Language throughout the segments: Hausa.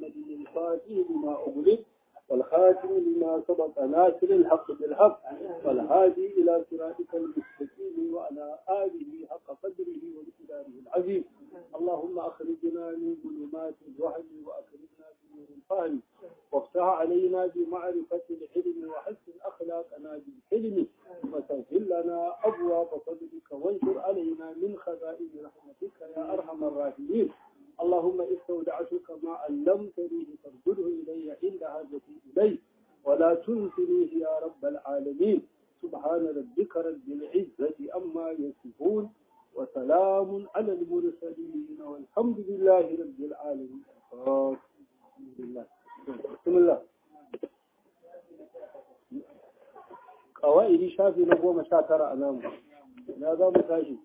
محمد الفاتح لما أغلق والخاتم لما سبق ناصر الحق بالحق والهادي إلى صراطك المستقيم وعلى آله حق قدره ومقداره العظيم اللهم أخرجنا من ظلمات الوهم وأكرمنا بنور الفهم وافتح علينا بمعرفة العلم وحسن أخلاقنا بالحلم وسهل لنا أبواب فضلك وانشر علينا من خزائن رحمتك يا أرحم الراحمين اللهم استودعتك ما علمتني فارجله إلي عند حاجتي إليه ولا تنسنيه يا رب العالمين سبحان ربك رب العزة أما يصفون وسلام على المرسلين والحمد لله رب العالمين بسم الله بسم الله قوائد شافي نقوم شاتر أمامه ماذا متاشي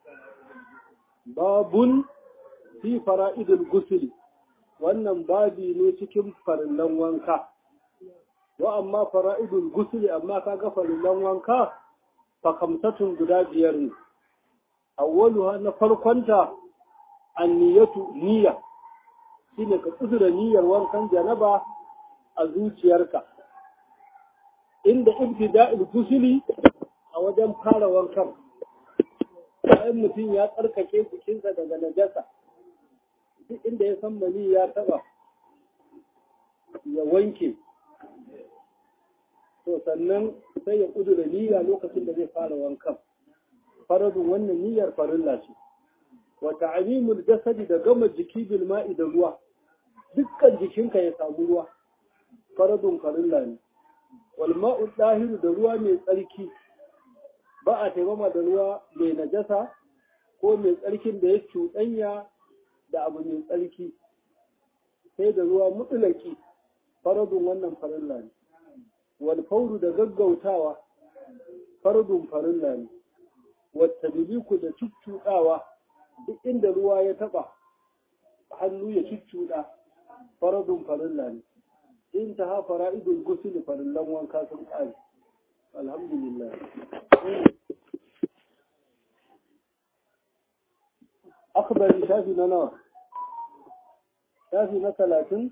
باب fi fara'idul gusuli wannan babi ne cikin farillan wanka wa amma fara'idul gusuli amma kaga farillan wanka fa kamsatun guda biyar ne awwaluha na farkonta anniyatu niyya shine ka kudura niyyar wankan janaba a zuciyarka inda ibtida'il gusuli a wajen fara wankan bayan mutum ya tsarkake jikinsa daga najasa duk inda ya san mani ya taba ya wanke to sannan sai ya kudura niyya lokacin da zai fara wankan faradun wannan niyyar farilla ce wa ta'mimul jasadi da gama jiki bil ma'i da ruwa dukkan jikinka ya samu ruwa faradun farilla ne wal ma'u dahiru da ruwa mai tsarki ba a taimama da ruwa mai najasa ko mai tsarkin da ya cuɗanya da abu mai tsarki sai da ruwa mutulaki faradun wannan farilla ne wal fauru da gaggautawa faradun farilla ne wata biliku da cuccuɗawa duk inda ruwa ya taɓa hannu ya cuccuɗa faradun farilla ne in ta ha fara'idul gusul farillan wanka sun ƙare alhamdulillah akbari shafi na nawa shafi na talatin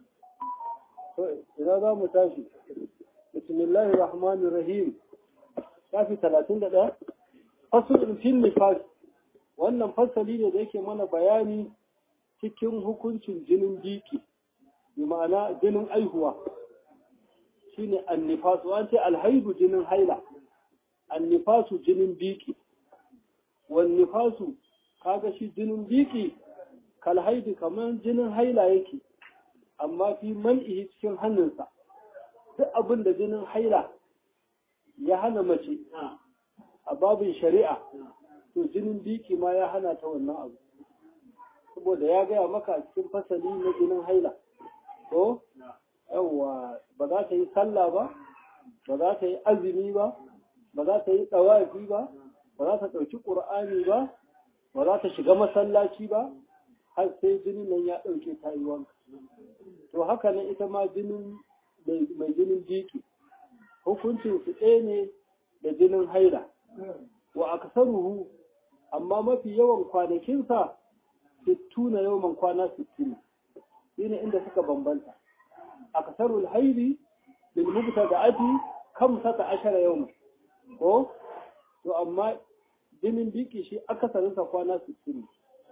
ina za mu tashi bismillahir rahmanir rahim shafi talatin da ɗaya fasulun fil nifas wannan fasali ne da yake mana bayani cikin hukuncin jinin biki bi ma'ana jinin aihuwa shine annifasu an ce alhaibu jinin haila annifasu jinin biki wan nifasu kaga shi jinin biki kalhaidi kamar jinin haila yake amma fi man'ihi cikin hannunsa duk abin da jinin haila ya hana mace a babin shari'a to jinin biki ma ya hana ta wannan abu saboda ya gaya maka cikin fasali na jinin haila to yawwa ba za ta yi sallah ba ba za ta yi azumi ba ba za ta yi tsawafi ba ba za ta ɗauki ƙur'ani ba ba za ta shiga masallaci ba har sai jinin nan ya ɗauke ta yi wanka to haka nan ita ma jinin mai jinin jiki hukuncin su ɗaya ne da jinin haila wa aksaruhu amma mafi yawan kwanakinsa sittuna yawan kwana sittin shine inda suka bambanta aksarul haili bil mubtada'ati kamsata ashara yawma ko to amma jinin biki shi akasarinsa kwana 60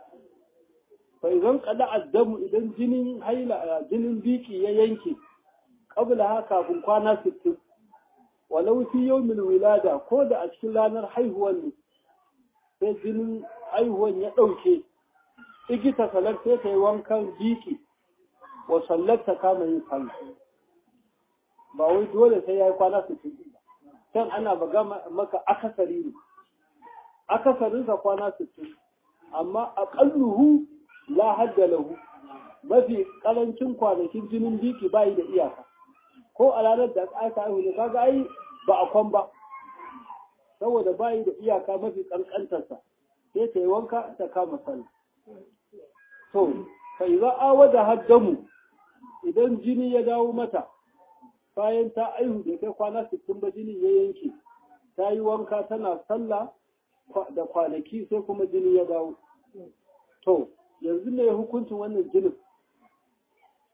fa idan qada addamu idan jinin haila jinin biki ya yanke qabla ha kafin kwana 60 walau fi yawmil wilada ko da a cikin ranar haihuwar ne sai jinin haihuwan ya dauke igita salar sai ta yi wankan biki wa sallata kama yin sallah ba wai dole sai ya yi kwana 60 ba can ana baga maka akasari ne akasarinsa kwana 60 amma aqalluhu la hadda lahu mafi karancin kwanakin jinin biki bai da iyaka ko a ranar da aka haihu ne kaga ai ba a kwan ba saboda bai da iyaka mafi kankantarsa sai ta yi wanka ta kama sallah to fa idza awada haddamu idan jini ya dawo mata bayan ta aihu da kai kwana 60 ba jini ya yanke ta yi wanka tana sallah da kwanaki sai kuma jini ya dawo to yanzu ne hukuncin wannan jinin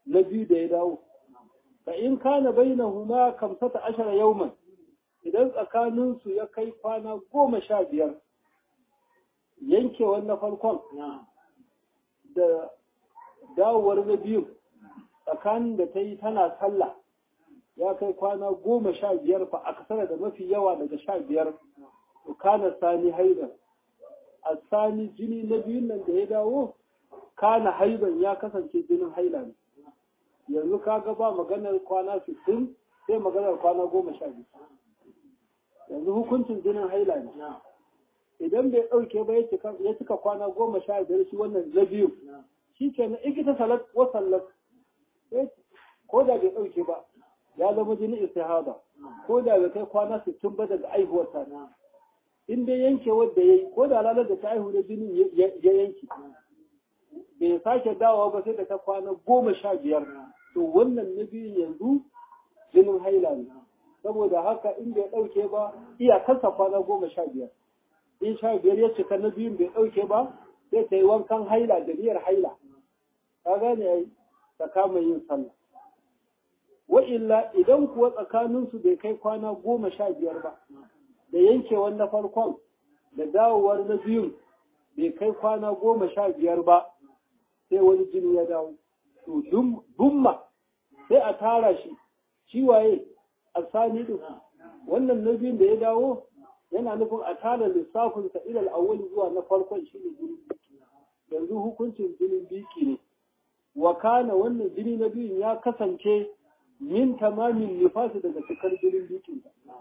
na biyu da ya dawo fa in kana bainahuma kamsata ashara yawman idan tsakaninsu ya kai kwana goma sha biyar yankewar na farkon da dawowar na biyu tsakanin da ta yi tana sallah ya kai kwana goma sha biyar fa a kasar da mafi yawa daga sha biyar to kana sani haidar a sani jini na biyun nan da ya dawo kana haiban ya kasance jinin haila ne yanzu kaga ba maganar kwana sittin sai maganar kwana goma sha biyu yanzu hukuncin jinin haila ne idan bai ɗauke ba ya cika kwana goma sha biyar shi wannan na biyu shi ke na ikita salat wa sallat ko da bai ɗauke ba ya zama jini istihada ko da bai kai kwana sittin ba daga aihuwar ta in dai yanke wadda ya yi ko da ranar da ta aihu da jinin ya yanke bai sake dawowa ba sai da ta kwana goma sha biyar to wannan na biyun yanzu jinin haila ne saboda haka in bai ɗauke ba iyakarsa kwana goma sha biyar in sha biyar ya cika na biyun bai ɗauke ba sai ta yi wankan haila da niyyar haila ka gane ai ta kama yin sallah wa illa idan kuwa tsakaninsu bai kai kwana goma sha biyar ba da yankewar na farkon da dawowar na biyun bai kai kwana goma sha biyar ba sai wani jini ya dawo to dumma sai a tara shi shi waye a sani din wannan na biyun da ya dawo yana nufin a tara lissafinsa ilal awwal zuwa na farkon shi ne jinin biki yanzu hukuncin jinin biki ne wa kana wannan jini na biyun ya kasance min tamamin nifasi daga cikar jinin bikin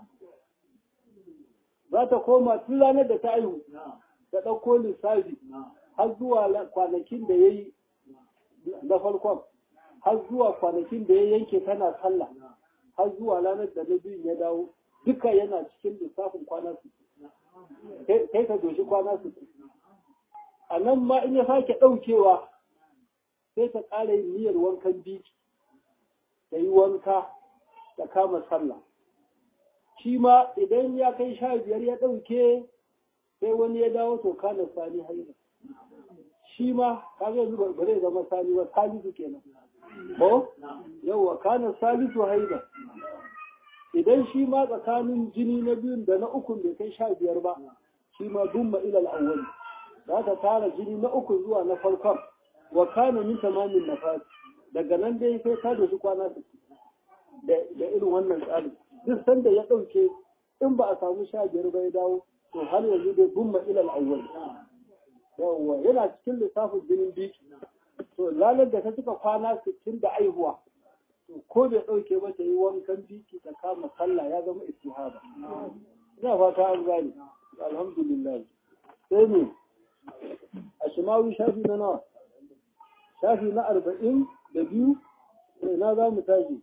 za ta koma tun ranar da ta aihu ta ɗauko lissafi har zuwa kwanakin da ya yi na farkon har zuwa kwanakin da ya yanke tana sallah har zuwa ranar da na biyun ya dawo duka yana cikin lissafin kwana su kai ka doshi kwana su a nan ma in ya sake ɗaukewa sai ta ƙara yin niyyar wankan biki ta yi wanka ta kama sallah shi ma idan ya kai sha biyar ya ɗauke sai wani ya dawo to kana sani haila shi ma kaga yanzu ba zai zama sani ba salisu kenan ko yawa kana salisu haila idan shi ma tsakanin jini na biyun da na ukun bai kai sha biyar ba shi ma dumma ilal awwal za ta tara jini na uku zuwa na farkon wa kana min tamamin nafas daga nan dai sai ta da shi kwana da irin wannan tsari duk sanda ya ɗauke in ba a samu sha biyar ba ya dawo to har yanzu dai dumma ilal awwal yawwa yana cikin lissafin jinin biki to ranar da ta cika kwana sittin da aihuwa to ko bai ɗauke ba ta yi wankan biki ta kama sallah ya zama istihaba ina fata an gane alhamdulillah sai ne a shimawi shafi na nawa shafi na arba'in da biyu na za mu tashi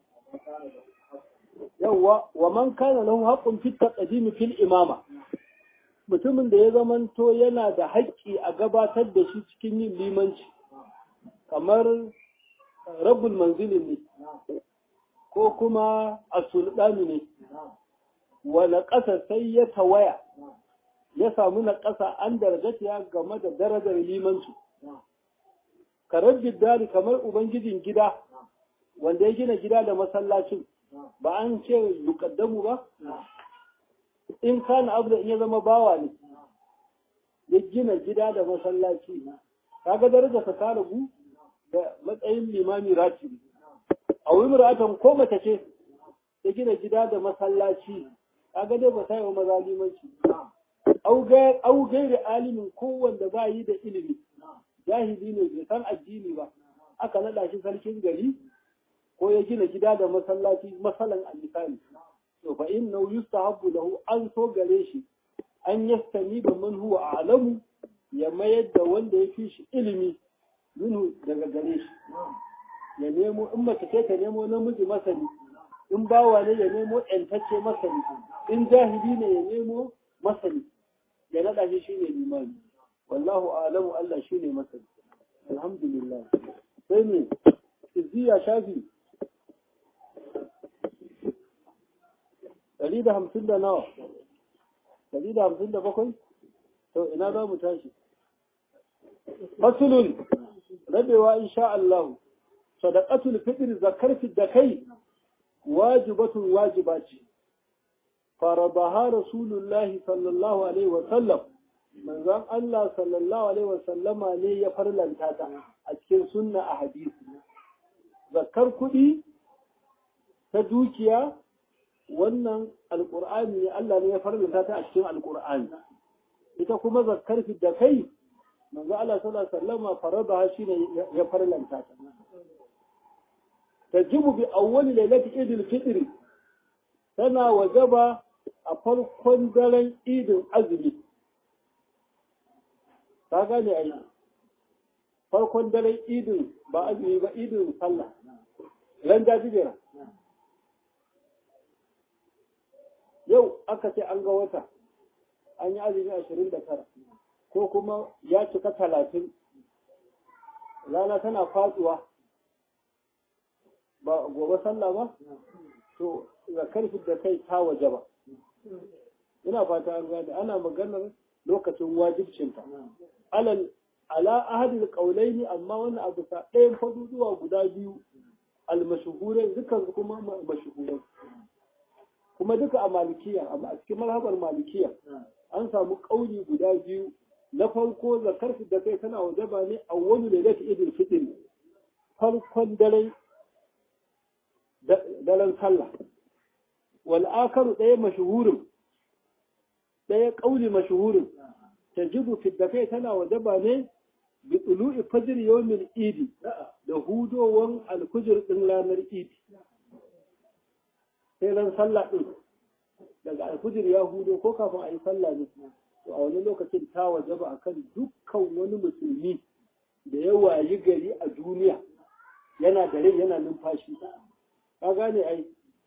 yawwa wa man kana lahu haqqun fi taqdimi fil imama mutumin da ya zamanto yana da haƙƙi a gabatar da shi cikin yin limanci kamar rabbul manzilin ne ko kuma asulɗani ne wani ƙasa sai ya tawaya ya samu na ƙasa an darajata game da darajar limanci karar giddari kamar ubangijin gida wanda ya gina gida da masallacin ba an ce yukaddamu ba in kana abu da in ya zama bawa ne ya gina gida da masallaci kaga daraja ta ta ragu da matsayin limami ratibi a wuri muratan ko mace ce ya gina gida da masallaci kaga dai ba ta yi wa maza limanci au gairi alimin ko wanda ba yi da ilimi jahili ne bai san addini ba aka naɗa shi sarkin gari ko ya gina gida da masallaci masalan a misali to fa inna yustahabbu lahu an so gare shi an yastani da man huwa a'lamu ya mayar da wanda ya fi shi ilimi minhu daga gare shi ya nemo in mace ce ta nemo namiji masani in bawa ne ya nemo ƴantacce masani in jahili ne ya nemo masani ya naɗa shi shine limami wallahu a'lamu Allah shine masani alhamdulillah sai ne izziya shafi ɗari da hamsin da nawa ɗari da hamsin da bakwai to ina za mu tashi fasulun rabewa insha Allah sadaqatul fitr zakar da kai wajibatun wajiba ce farabaha rasulullahi sallallahu alaihi wa sallam manzon Allah sallallahu alaihi wa sallama ne ya farlanta ta a cikin sunna a hadisi zakar kuɗi ta dukiya wannan alƙur'ani ne Allah ne ya farlanta ta a cikin alƙur'ani ita kuma zakar da kai manzo Allah sallallahu alaihi wasallama faradaha shine ya farlanta ta tajibu bi awwali lailati idil fitr tana wajaba a farkon daren idin azumi ta gane ai farkon daren idin ba azumi ba idin sallah ran jajibera yau aka ce an ga wata an yi azumi ashirin da tara ko kuma ya cika talatin rana tana faduwa ba gobe sallah ba to zakar da kai ta waje ba ina fata an gane ana maganar lokacin wajibcinta alal ala ahadil qaulaini amma wannan abu sa ɗayan faduduwa guda biyu almashhurai dukkan su kuma mashhurai kuma duka a malikiya amma a cikin marhabar malikiya an samu kauli guda biyu na farko zakar da kai tana wajaba ne a wani lailatul idil fitr farkon daren daren sallah wal akaru ɗaya mashhurin ɗaya kauli mashhurin tajibu fi da kai tana wajaba ne bi tulu'i fajr yawmin idi da hudowan alfujr din ranar idi sai ran sallah din daga alfujr ya hudo ko kafin a yi sallah ne to a wani lokacin ta wajaba akan dukkan wani musulmi da ya wayi gari a duniya yana da rai yana numfashi ka gane ai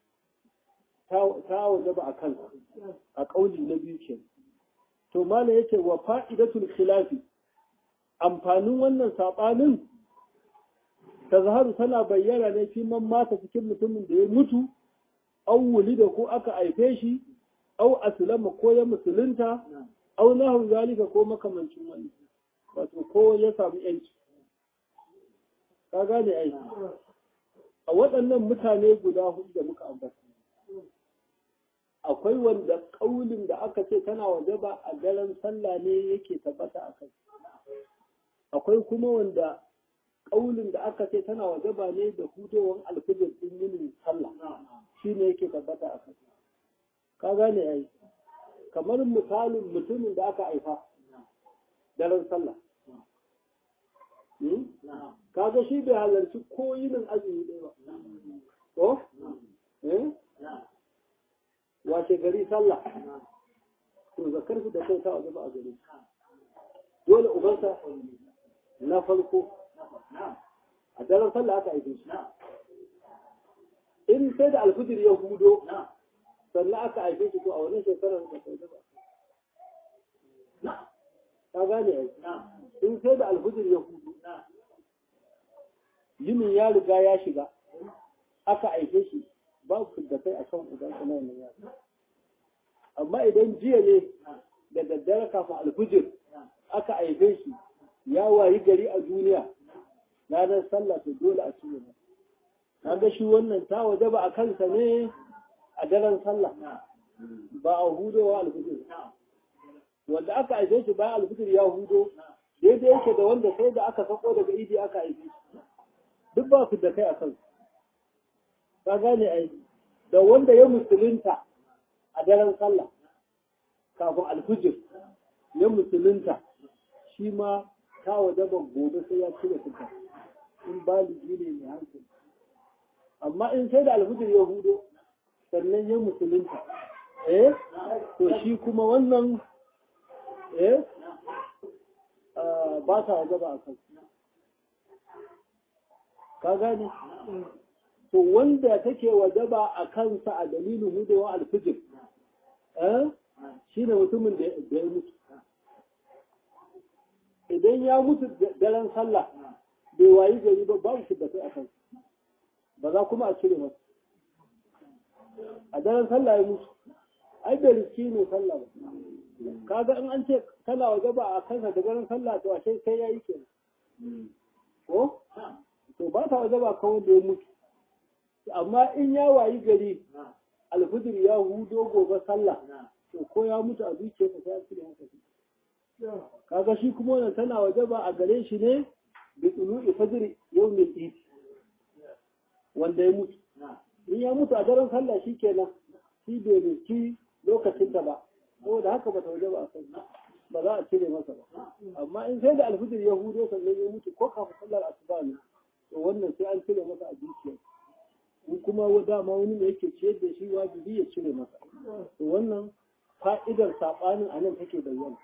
ta wajaba a kansa a kauli na biyu ke to mala yace wa fa'idatul khilafi amfanin wannan sabanin tazharu tana bayyana ne fi man mata cikin mutumin da ya mutu aw wulida ko aka haife shi aw aslama ko ya musulunta aw nahu zalika ko makamancin wani wato ko ya samu yanci ka gane ai a waɗannan mutane guda hudu da muka ambata akwai wanda ƙaulin da aka ce tana wajaba a daren sallah ne yake tabbata a kai akwai kuma wanda ƙaulin da aka ce tana wajaba ne da hudowar alfijir ɗin yin sallah shi ne yake tabbata a kai ka gane ai kamar misalin mutumin da aka haifa daren sallah kaga shi bai halarci ko yinin azumi ɗaya ba ko eh wace gari sallah to zakar da kai ta waje ba a gari dole ubansa na farko a daren sallah aka aike shi in sai da alfijir ya hudo sannan aka aike shi to a wani shekarar da kai ba ka gane ai in sai da alfijir ya hudo yinin ya riga ya shiga aka aike shi babu da kai akan uban kuma ya amma idan jiya ne da daddare kafin alfijir aka aife shi ya wayi gari a duniya ranar sallah to dole a cire ba kaga shi wannan ta waje ba a kansa ne a daren sallah ba a hudowa alfijir wanda aka aife shi bayan alfijir ya hudo daidai yake da wanda sai da aka sako daga idi aka aife shi duk ba su da kai a kansu ka gane ai da wanda ya musulunta a daren sallah kafin alfijir ya musulunta shi ma ta wajaba gobe sai ya cire suka in baligi ne mai hankali amma in sai da alfijir ya hudo sannan ya musulunta eh to shi kuma wannan eh ba ta wajaba a kansu ka gane to wanda take wajaba a kansa a dalilin hudewa alfijir shi ne mutumin da ya mutu idan ya mutu daren sallah bai wayi gari ba babu shi da kai a kansa ba za kuma a cire masa a daren sallah ya mutu ai da riski ne sallah ba kaga in an ce kana wajaba a kansa da daren sallah to ashe sai ya yi kenan ko to ba ba ta waje ba kan wanda ya mutu amma in ya wayi gari alfijir ya hudo gobe sallah to ko ya mutu a zuciyarsa sai ya cire masa shi kaga shi kuma wannan tana waje ba a gare shi ne bi tsulu fajr yawmil eid wanda ya mutu in ya mutu a daren sallah shi kenan shi bai nuki lokacin ta ba saboda haka ba ta waje ba a kai ba za a cire masa ba amma in sai da alfijir ya hudo sannan ya mutu ko kafin sallar asuba ne to wannan sai an cire masa a zuciya in kuma dama wani ne yake ciyar da shi wajibi ya cire masa to wannan fa'idar saɓanin a nan take bayyana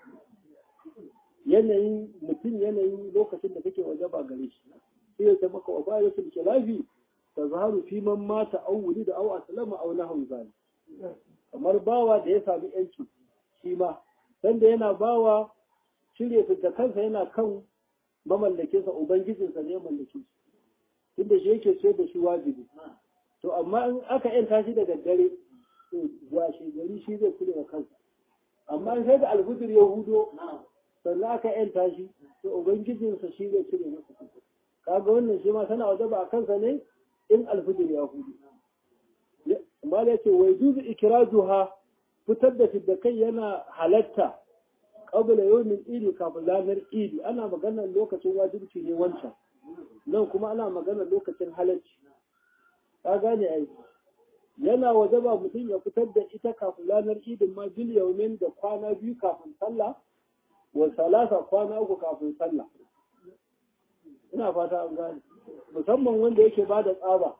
yanayin mutum yanayin lokacin da take waje ba gare shi sai ya maka wa bayan su ke lafi ta zaharu fi man mata au wuli da au aslama au nahwu zalik kamar bawa da ya sami yanci shi ma sanda yana bawa cire da kansa yana kan mamallakinsa ubangijinsa ne ya mallake shi tunda shi yake ce da shi wajibi to amma in aka yanta shi da daddare to washe gari shi zai kula da kansa amma in sai da alfudur ya hudo sannan aka yanta shi to ubangijinsa shi zai cire masa kansa kaga wannan shi ma tana wajaba a kansa ne in alfudur ya hudo amma da yake wai juzu ikrajuha fitar da fiddakai yana halatta qabla yawmin idi kafin ranar idi ana maganar lokacin wajibci ne wancan nan kuma ana maganar lokacin halacci ka gane ai yana wajaba mutum ya fitar da ita kafin ranar idin ma bil yaumin da kwana biyu kafin sallah wa salasa kwana uku kafin sallah ina fata an gane musamman wanda yake ba da tsaba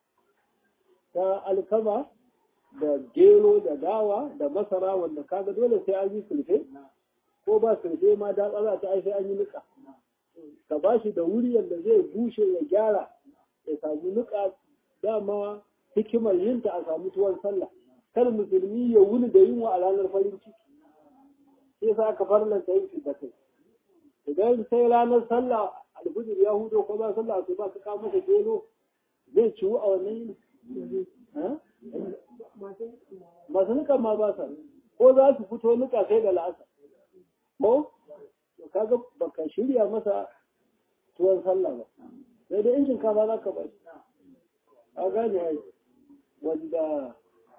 ta alkama da gero da dawa da masara wanda kaga dole sai an yi sulfe ko ba sulfe ma da tsara ta ai sai an yi nika ka ba shi da wuri yadda zai bushe ya gyara ya samu nika dama hikimar yinta a samu tuwon sallah kar musulmi ya wuni da yunwa a ranar farin ciki sai sa aka farlanta yin da kai idan sai ranar sallah alfijir ya hudo ko ba sallah to ba ka kawo masa gero zai ciwu a wannan yin masu nika ma ba sa ko za su fito nika sai da la'asa ko kaga baka shirya masa tuwon sallah ba sai da injin kama za ka bai a gane ai wanda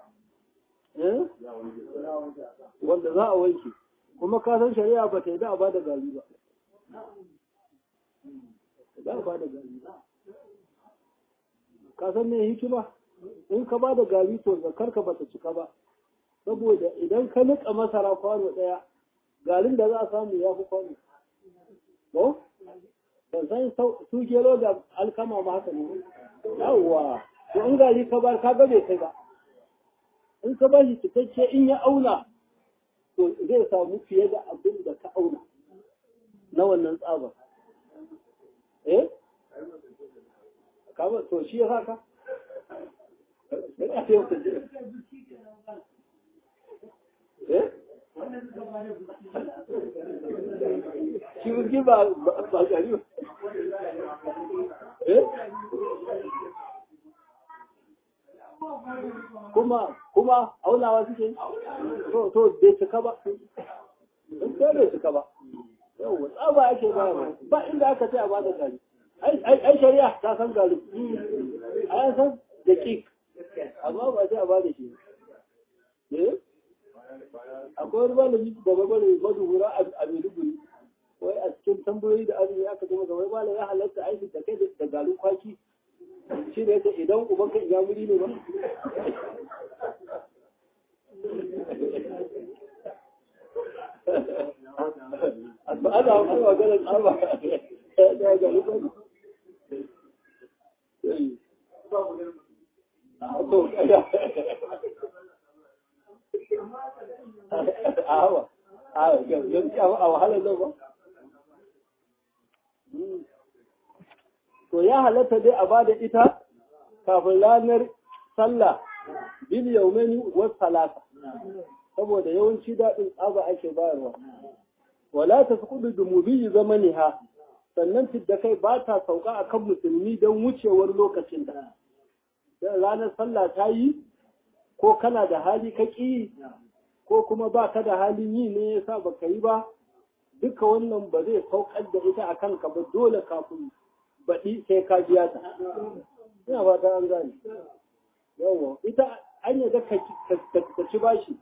wanda za a wanke kuma ka san shari'a ba ta yi da a bada gari ba za a bada gari ba ka san me hikima in ka bada gari to zakar ka bata cika ba saboda idan ka nika masara kwano daya garin da za a samu ya fi kwano ko ban san su gero da alkama ma haka ne yawwa to in gari ka bar ka ga bai kai ba in ka bashi cikakke in ya auna to zai samu fiye da abin da ka auna na wannan tsabar eh kama to shi ya haka eh shi wurgi ba ba gari ba eh kuma kuma aunawa suke to to bai cika ba in ko bai cika ba yau tsaba ake ba ba inda aka ce a ba da gari ai shari'a ta san gari a san da kik amma ba sai a ba da shi eh akwai wani malami da babare maduhura a Maiduguri wai a cikin tambayoyi da azumi aka zama ga wai malam ya halatta aiki da kai da garin kwaki shi ne idan uban ka iyamuri ne ba ana ana maganar tsaba da garin kwaki to awa awa yanzu a wahalar nan ba to ya halatta dai a bada ita kafin ranar sallah bil yaumani wa salasa saboda yawanci daɗin tsaba ake bayarwa wala ta kudu dumubi zamaniha sannan fidda kai ba ta sauka a kan musulmi don wucewar lokacin da ranar sallah ta yi ko kana da hali ka ƙi ko kuma ba ka da halin yi ne ya sa baka yi ba duka wannan ba zai saukar da ita a kanka ba dole kafin baɗi sai ka biya ta ina fata an gane yawa ita an yadda ka ci bashi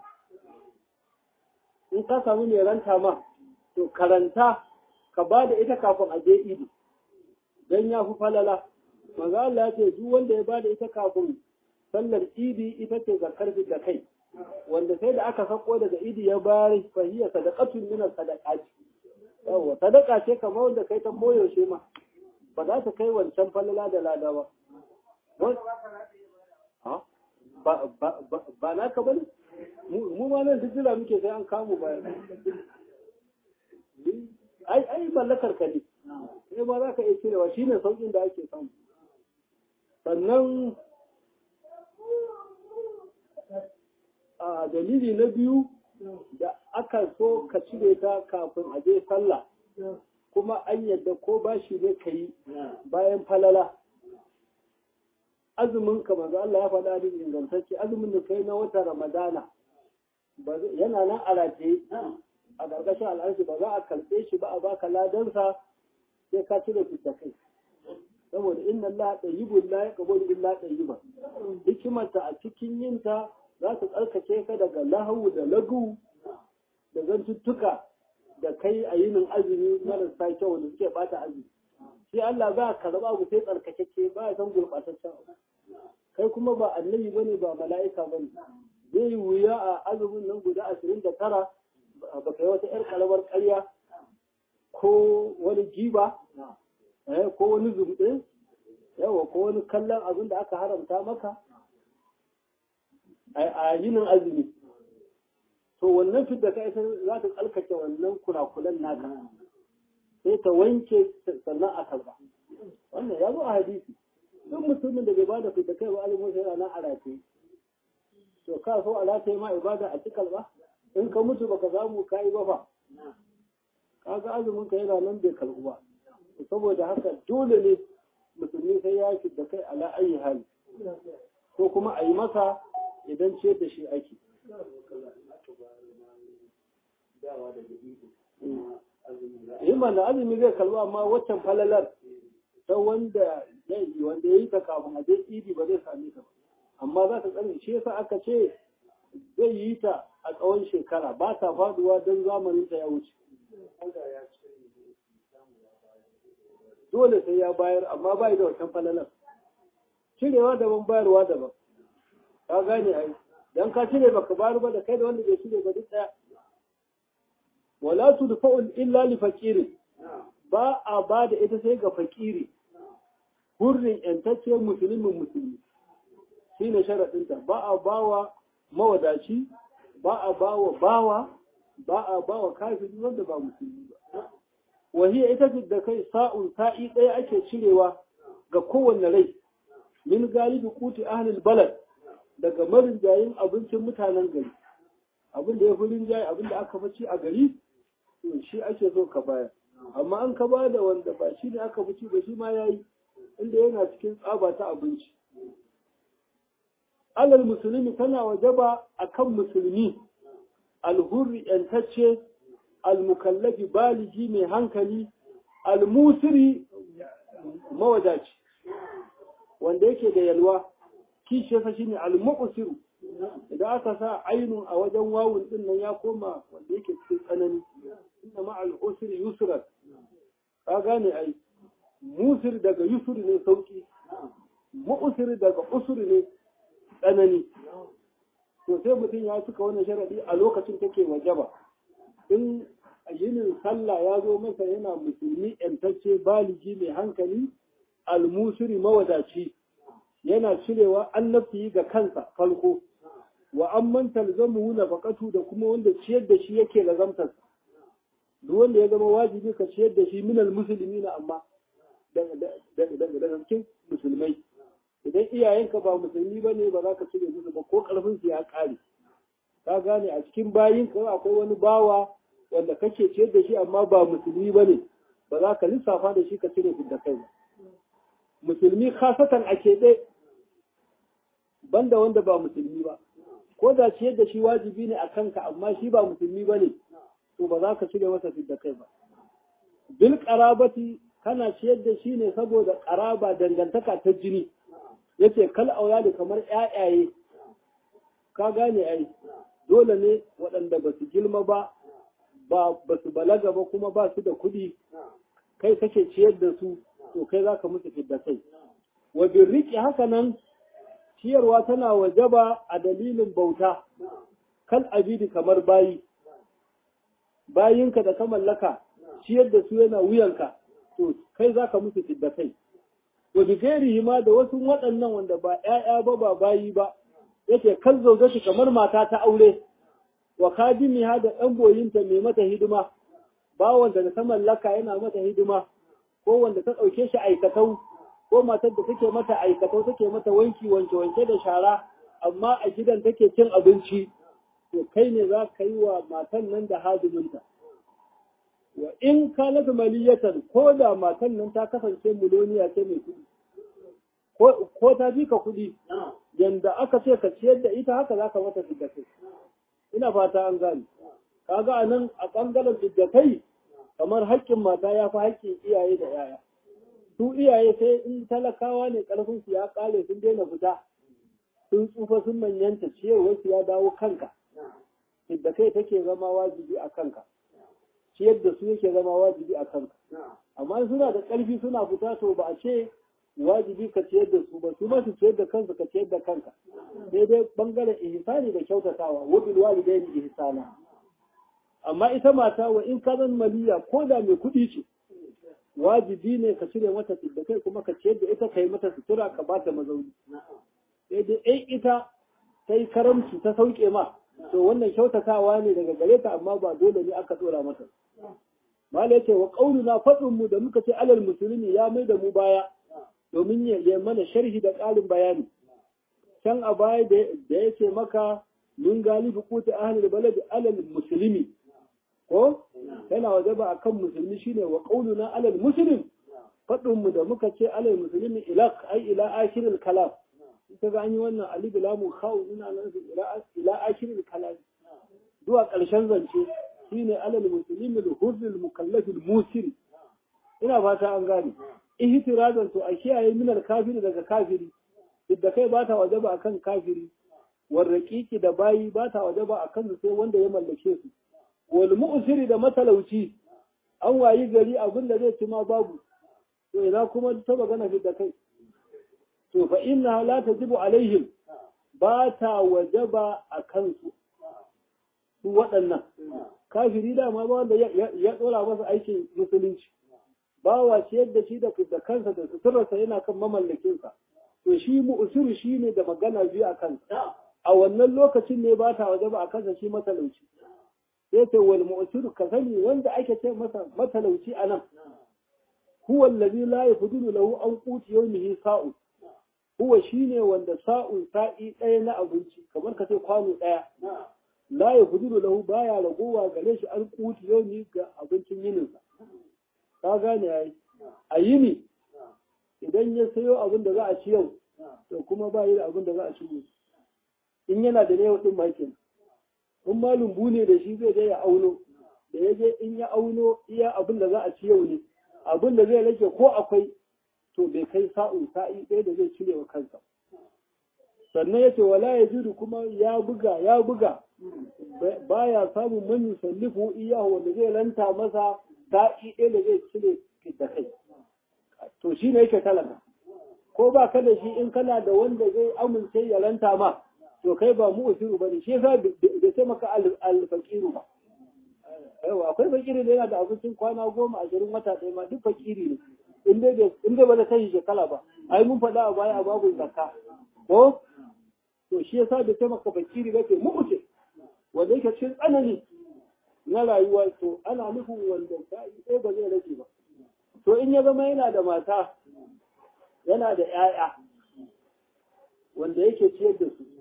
in ka samu mai ranta ma to karanta ka ba da ita kafin a je idi don ya fi falala manzo Allah ya ce duk wanda ya ba da ita kafin sallar idi ita ce zakar da kai wanda sai da aka sako daga idi ya bayar fahiya sadaqatun min sadaqati yawa sadaka ce kamar wanda kai ta koyaushe ma ba za ta kai wancan falala da lada ba ba na ka bane mu ma nan duk jira muke sai an kamu bayan ai ai mallakar ka ne sai ba za ka iya cirewa shine saukin da ake samu sannan a dalili na biyu da aka so ka cire ta kafin a je sallah kuma an yadda ko bashi ne ka yi bayan falala azumin ka manzo Allah ya faɗa da ingantacce azumin da kai na wata Ramadana yana nan a rataye a ƙarƙashin al'arshi ba za a karɓe shi ba a baka ladansa sai ka cire fita kai saboda inna Allah tayyibun la yaqbalu illa tayyiban hikimarta a cikin yinta za ta tsarkake ka daga lahawu da lagu da zantuttuka da kai a yinin azumi marasa kyau da suke bata azumi shi Allah za ka karɓa abu sai tsarkakeke ba ya san gurɓataccen abu kai kuma ba annabi bane ba mala'ika bane zai yi wuya a azumin nan guda ashirin da tara ba kai wata yar kalamar ƙarya ko wani jiba ko wani zumɗe yawa ko wani kallon abin da aka haramta maka a yinin azumi to wannan fidda ka ita za ta tsalkace wannan kurakulan naka sai ta wanke sannan a karba wannan ya zo a hadisi duk mutumin da bai ba da fidda kai ba alimu sai ranar a rataye to ka so a rataye ma ibada a cikal ba in ka mutu baka samu ka yi ba fa kaga azumin ka yana nan bai karbu ba saboda haka dole ne musulmi sai ya fidda kai ala ayi hali ko kuma a yi masa idan ciyar da shi ake yi mana azumi zai kalba amma waccan falalar ta wanda ya yi ta kafin a je idi ba zai same ta ba amma za ta tsare shi yasa aka ce zai yi ta a tsawon shekara ba ta faduwa don zamanin ta ya wuce dole sai ya bayar amma bai da wancan falalar cirewa daban bayarwa daban ka gane ai dan ka cire baka bayar ba da kai da wanda bai cire ba duk daya wala tudfa'u illa li faqirin ba a ba da ita sai ga fakiri hurrin yantacce musulmin musulmi shine sharadin ta ba a bawa mawadaci ba a bawa bawa ba a bawa kafiri wanda ba musulmi ba wahiya ita da kai sa'un sa'i ɗaya ake cirewa ga kowanne rai min galibi kuti ahlul balad daga marinjayin abincin mutanen gari abin da ya fi rinjaye abin da aka fi a gari to shi ake so ka bayar amma an ka ba da wanda ba shi ne aka fi ba shi ma ya yi inda yana cikin tsaba ta abinci alal musulmi tana wajaba akan musulmi alhurri yantacce almukallafi baligi mai hankali almusiri mawadaci wanda yake da yalwa kishiyarsa shine almuqsiru idan aka sa ainun a wajen wawun din nan ya koma wanda yake cikin tsanani inna ma al-usri yusra ka gane ai musir daga yusur ne sauki mu'sir daga usur ne tsanani to sai mutum ya cika wannan sharadi a lokacin take wajaba in yinin sallah ya zo masa yana musulmi yantacce baligi mai hankali almusiri mawadaci yana cirewa annabci ga kansa farko wa amman talzamu nafaqatu da kuma wanda ciyar da shi yake lazamtar duk wanda ya zama wajibi ka ciyar da shi minal muslimina amma daga cikin musulmai idan iyayenka ba musulmi ba ne ba za ka cire musu ba ko karfin su ya kare ka gane a cikin bayin ka akwai wani bawa wanda kake ciyar da shi amma ba musulmi ba ne ba za ka lissafa da shi ka cire da kai ba musulmi khasatan a keɓe banda wanda ba musulmi ba ko da ciyar da shi wajibi ne a kanka amma shi ba musulmi ba ne to ba za ka cire masa da kai ba bil qarabati kana ciyar da shi ne saboda ƙaraba dangantaka ta jini yace kal auladi kamar ƴaƴaye ka gane ai dole ne waɗanda ba su girma ba ba su balaga ba kuma ba su da kuɗi kai kake ciyar da su to kai za ka musu fidda kai wa birriki haka nan ciyarwa tana wajaba a dalilin bauta kal abidi kamar bayi bayinka da ka mallaka ciyar da su yana wuyanka to kai za ka musu fidda kai wa bi ma da wasu waɗannan wanda ba ƴaƴa ba ba bayi ba yake kan zaujatu kamar mata ta aure wa kadimiha da ɗan boyinta mai mata hidima bawanta da ta mallaka yana mata hidima ko wanda ta ɗauke shi aikatau ko matar da take mata aikatau take mata wanki wanke wanke da shara amma a gidan take cin abinci to kai ne za ka yi wa matan nan da hadiminta wa in kanat maliyatan ko da matan nan ta kasance miloniya ce mai kuɗi ko ta bi ka kuɗi yanda aka ce ka ciyar da ita haka za ka mata fiddakai ina fata an gane kaga a nan a ɓangaren fiddakai kamar haƙƙin mata ya fi haƙƙin iyaye da yaya su iyaye sai in talakawa ne ƙarfin su ya ƙare sun daina fita sun tsufa sun manyanta ciyarwar su ya dawo kanka fiddakai take zama wajibi a kanka ciyar da su yake zama wajibi a kanka amma suna da ƙarfi suna fita to ba a ce wajibi ka ciyar da su ba su ma su ciyar da kansu ka ciyar da kanka sai dai bangaren ihsani da kyautatawa wa bil walidaini ihsana amma ita mata wa in ka zan maliya ko da mai kuɗi ce wajibi ne ka cire mata da kai kuma ka ciyar da ita ka yi mata sutura ka ba ta mazauni sai dai ai ita ta yi karamci ta sauke ma to wannan kyautatawa ne daga gare ta amma ba dole ne aka dora mata mala yace wa qauluna fadin mu da muka ce alal musulmi ya mai da mu baya domin ya mana sharhi da ƙarin bayani can a baya da ya ce maka min galibi kuta ahlul balad alal muslimi ko yana wajaba akan musulmi shine wa qauluna alal muslim fadin mu da muka ce alal muslimi ila ai ila akhiril kalam ita ga an yi wannan alif lamu khaw ina nan ila ila akhiril kalam zuwa ƙarshen zance shine alal muslimi al-hurr al-mukallaf al-musir ina fata an gane ihtirazan to a kiyaye minar kafiri daga kafiri da kai ba ta wajaba akan kafiri warraƙiƙi da bayi ba ta wajaba akan su sai wanda ya mallake su wal mu'siri da matalauci an wayi gari abin da zai ci ma babu to ina kuma ta magana da kai to fa inna la tajibu alaihim ba ta wajaba akan su su waɗannan kafiri dama ba wanda ya ɗora masa aikin musulunci ba wa ciyar da shi da kansa da suturarsa yana kan mamallakinsa to shi mu'usir shi ne da magana biyu a kansa a wannan lokacin ne ba ta waje ba a kansa shi matalauci sai ce wal mu'usir ka sani wanda ake ce masa matalauci a nan huwa allazi la yafdulu lahu an quti yawmihi sa'u huwa shine wanda sa'un sa'i ɗaya na abinci kamar ka ce kwano ɗaya la yafdulu lahu baya ragowa gare shi an quti yawmi ga abincin yininsa ka gane yayi a yini idan ya sayo abin da za a ci yau to kuma ba yi da abin da za a ci gobe in yana da yau din makin in ma lumbu ne da shi zai je ya auno da ya je in ya auno iya abin da za a ci yau ne abin da zai rage ko akwai to bai kai sa'un sa'i ɗaya da zai cire wa kansa sannan ya ce wala ya jiru kuma ya buga ya buga baya samun man yusallifu iyahu wanda zai ranta masa sa'i ɗaya da zai cire da kai to shi ne yake talaka ko ba ka da shi in kana da wanda zai amince ya ranta ma to kai ba mu usiru bane shi yasa da sai maka alfaqiru ba yawa akwai fakiri da yana da abincin kwana goma ashirin wata ɗaya ma duk fakiri ne in dai in dai ba da kai shekara ba ai mun faɗa a baya a babu zakka ko to shi yasa da sai maka fakiri ba ke mu uce wanda yake cikin tsanani na rayuwa to ana nufin wanda sai ba zai rage ba to in ya zama yana da mata yana da ‘ya'ya wanda yake ciyar da su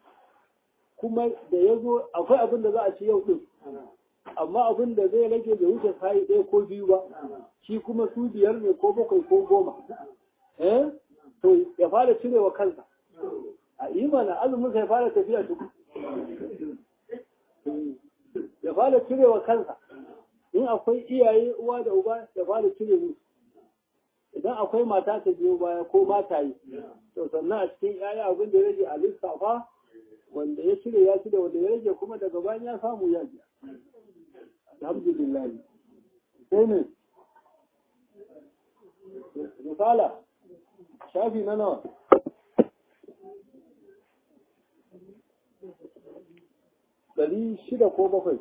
kuma da ya zo akwai abin da za a ci yau ɗin amma abin da zai rage da wuce sayi ɗaya ko biyu ba shi kuma su biyar ne ko bakwai ko goma eh to ya fara cirewa kansa a imana azumin ya fara tafiya duk ya fara cirewa kansa in akwai iyaye uwa da uba ya fara cire musu sannan akwai mata ta biyo baya ko mata yi to sannan a cikin yaya abin da ya rage a lissafa wanda ya cire ya cire wanda ya rage kuma daga bayan ya samu ya biya alhamdulillah sai ne misala shafi na nawa ɗari shida ko bakwai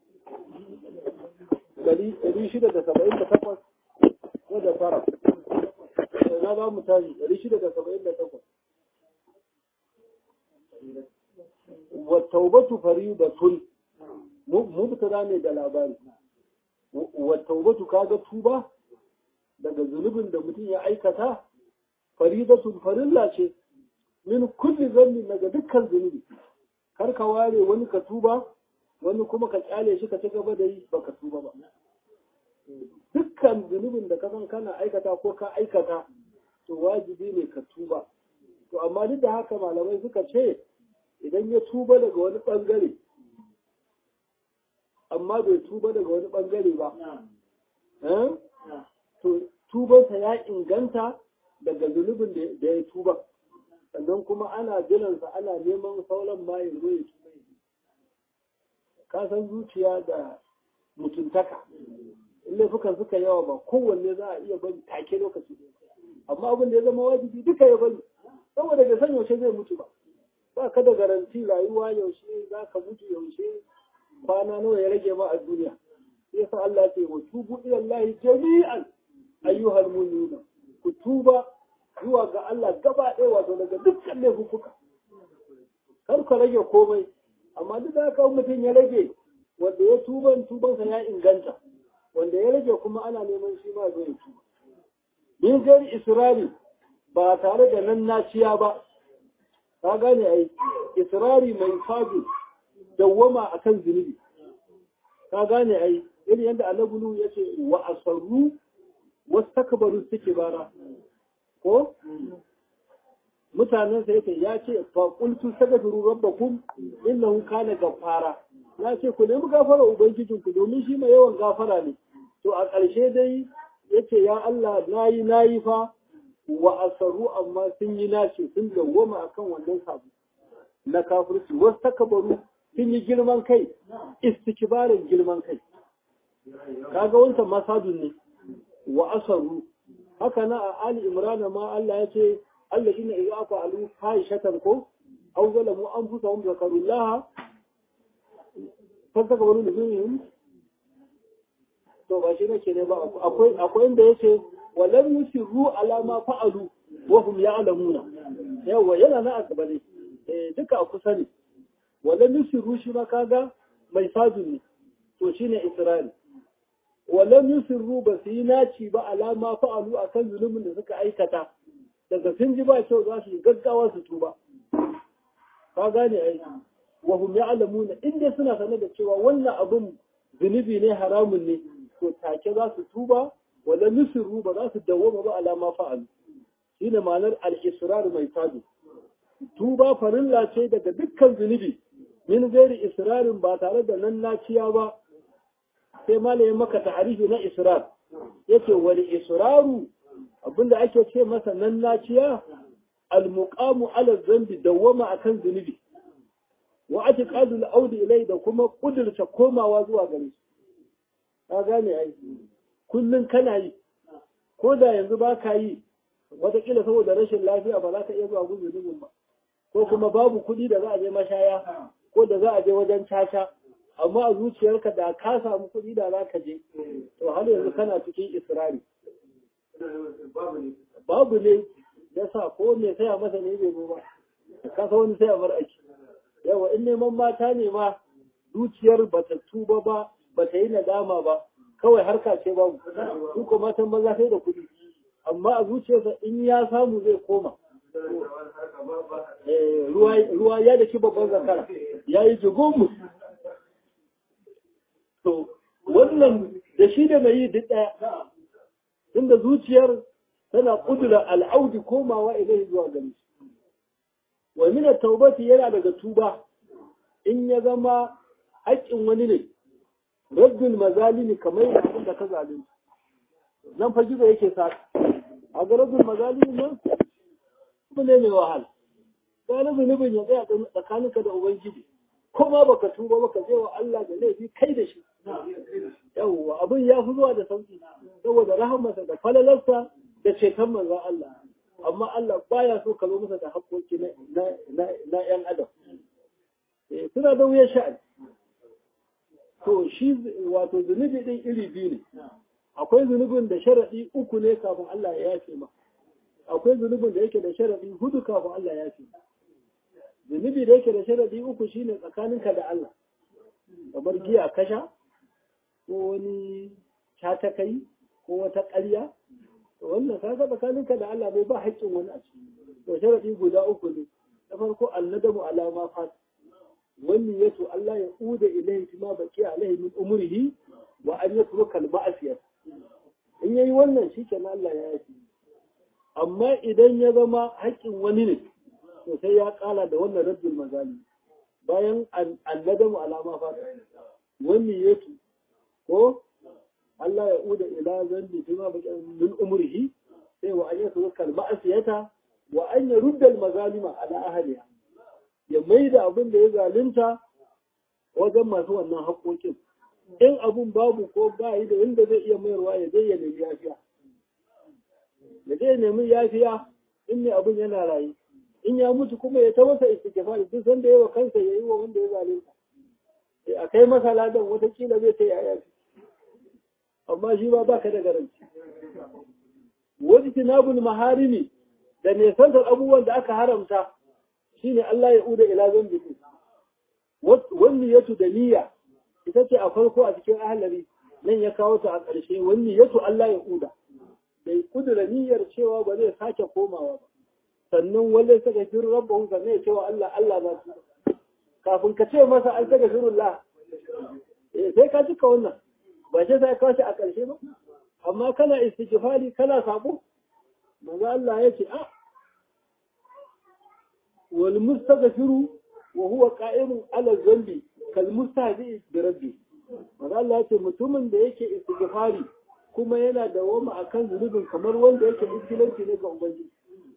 ɗari shida da saba'in da takwas ko da fara na za mu tashi ɗari shida da saba'in da takwas wa taubatu faridatun mubtada ne da labari wa taubatu kaga tuba daga zunubin da mutum ya aikata faridatun farilla ce min kulli zanni daga dukkan zunubi kar ka ware wani ka tuba wani kuma ka kyale shi ka ci gaba da yi baka tuba ba dukkan zunubin da ka san kana aikata ko ka aikata to wajibi ne ka tuba to amma duk da haka malamai suka ce idan ya tuba daga wani bangare amma bai tuba daga wani bangare ba to tubansa ya inganta daga zunubin da ya tuba sannan kuma ana jiransa ana neman sauran ma ya zo ya tuba ka san zuciya da mutuntaka in laifukan suka yawa ba kowanne za a iya bari take lokaci amma abin da ya zama wajibi duka ya bari saboda bai san yaushe zai mutu ba ba ka da garanti rayuwa yaushe za ka mutu yaushe kwana nawa ya rage ma a duniya yasa Allah ce wa tubu ila Allah jami'an ayyuhal mu'minuna ku tuba zuwa ga Allah gaba ɗaya wato daga dukkan laifuka kar ka rage komai amma duk da haka mutum ya rage wanda ya tuban tubansa ya inganta wanda ya rage kuma ana neman shi ma zai tuba min gari israri ba tare da nan naciya ba ka gane ai israri mai fadi dawwama akan zunubi ka gane ai irin yadda annabi ya ce wa asarru wastakbaru bara ko mutanen sa yake ya ce fa qultu astaghfiru rabbakum innahu kana ghaffara ya ce ku nemi gafara ubangijin ku domin shi mai yawan gafara ne to a ƙarshe dai yace ya Allah nayi nayi fa wa asaru amma sun yi nace sun dawwama akan wannan sabu na kafirci wastakbaru sun yi girman kai istikbarin girman kai kaga wancan masadun ne wa asaru haka na a Ali Imran ma Allah ya ce Allah shine idza aka alu fahishatan ko aw zalamu anfusahum zakarullah fanta ka wani nufin to ba shi nake ne ba akwai akwai inda yace walam yusiru ala ma fa'alu wa hum ya'lamuna yawa yana na akaba ne eh duka a kusa ne walam yusiru shi ma kaga mai sadu ne to shine Isra'il walam yusirru ba su yi naci ba alama fa'alu a kan zunubin da suka aikata daga sun ji ba kyau za su yi gaggawa su tuba ka gane ai wa hum ya'lamuna inda suna sanar da cewa wannan abin zunubi ne haramun ne to take za su tuba walam yusirru ba za su dawwama ba alama fa'alu shine ma'anar al-israr mai sadu tuba farilla ce daga dukkan zunubi min gairi israrin ba tare da nan naciya ba sai malayin maka ta'arifi na israr yace wani israru abinda ake ce masa nan naciya almuqamu ala zambi dawwama akan zunubi wa atiqadu al-audi ilai da kuma kudurta komawa zuwa gare shi ka gane ai kullun kana yi ko da yanzu ba ka yi watakila saboda rashin lafiya ba za ka iya zuwa gudun zunubin ba ko kuma babu kuɗi da za a je mashaya ko da za a je wajen caca amma a zuciyarka da ka samu kuɗi da za ka je to har yanzu kana cikin israri babu ne ya sa ko me saya masa ne bai ba ka sa wani saya bar aiki yawa in neman mata ne ma zuciyar ba ta tuba ba ba ta yi nadama ba kawai harka ce babu su ko matan maza sai da kuɗi amma a zuciyarsa in ya samu zai koma ruwa ya da shi babban zakara ya yi jigomu to wannan da shi da mai yi duk ɗaya inda zuciyar tana ƙudura al'audi komawa ilai zuwa gani wa mina taubati yana daga tuba in ya zama haƙƙin wani ne rabbin mazalimi kamar yana abin da ka zalunci nan fa gizo yake sa a garabin mazalimin nan abu ne mai wahala gane zunubin ya tsaya tsakaninka da ubangiji ko ma baka tuba baka je wa Allah da laifi kai da shi yawwa abin ya fi zuwa da sauki saboda rahamarsa da falalarsa da ceton manzon Allah amma Allah baya so ka zo masa da haƙƙoƙi na ‘yan adam suna da wuyan sha'ani to shi wato zunubi ɗin iri biyu ne akwai zunubin da sharaɗi uku ne kafin Allah ya yafe ma akwai zunubin da yake da sharaɗi hudu kafin Allah ya yafe zunubi da yake da sharaɗi uku shine tsakaninka da Allah kamar giya kasha ko wani kai ko wata ƙarya wannan kaga tsakaninka da Allah bai ba haƙƙin wani a ciki to sharadi guda uku ne na farko annadamu ala ma fat wani yato Allah ya uda ilayhi ma baki alaihi min umrihi wa an yatruka al ma'asiyat in yayi wannan shikenan Allah ya yafi amma idan ya zama haƙƙin wani ne to sai ya kala da wannan raddul mazali bayan annadamu ala ma fat wani yato ko Allah ya uda ila zanni fi ma baki min umrihi sai wa an yatruka al ma'asiyata wa an yarudda al mazalima ala ahliha ya mai da abin da ya zalunta wajen masu wannan haƙoƙin in abun babu ko ba yi da inda zai iya mayarwa ya zai ya nemi yafiya ya zai nemi yafiya in ne abin yana rayu in ya mutu kuma ya ta masa istighfar duk sanda yawa kansa ya yi wa wanda ya zalunta a kai masa ladan watakila zai ta yaya amma shi ba baka da garanti wani tinabul maharimi da nesantar abubuwan da aka haramta shine Allah ya uda ila zambi wani yatu da niyya ita ce a farko a cikin ahalari nan ya kawo ta a ƙarshe wani yatu Allah ya uda bai kudura niyyar cewa ba zai sake komawa ba sannan wale saka fi rabbahu sannan ya cewa Allah Allah ba su kafin ka ce masa an saka firullah eh sai ka cika wannan ba sai sai kawo shi a ƙarshe ba amma kana istighfari kana sabo manzo Allah ya ce a والمستغفر وهو قائم على الذنب كالمستهزئ بربه maza Allah ya ce mutumin da yake istighfari kuma yana da wama akan zunubin kamar wanda yake iskilanci ne ga ubangiji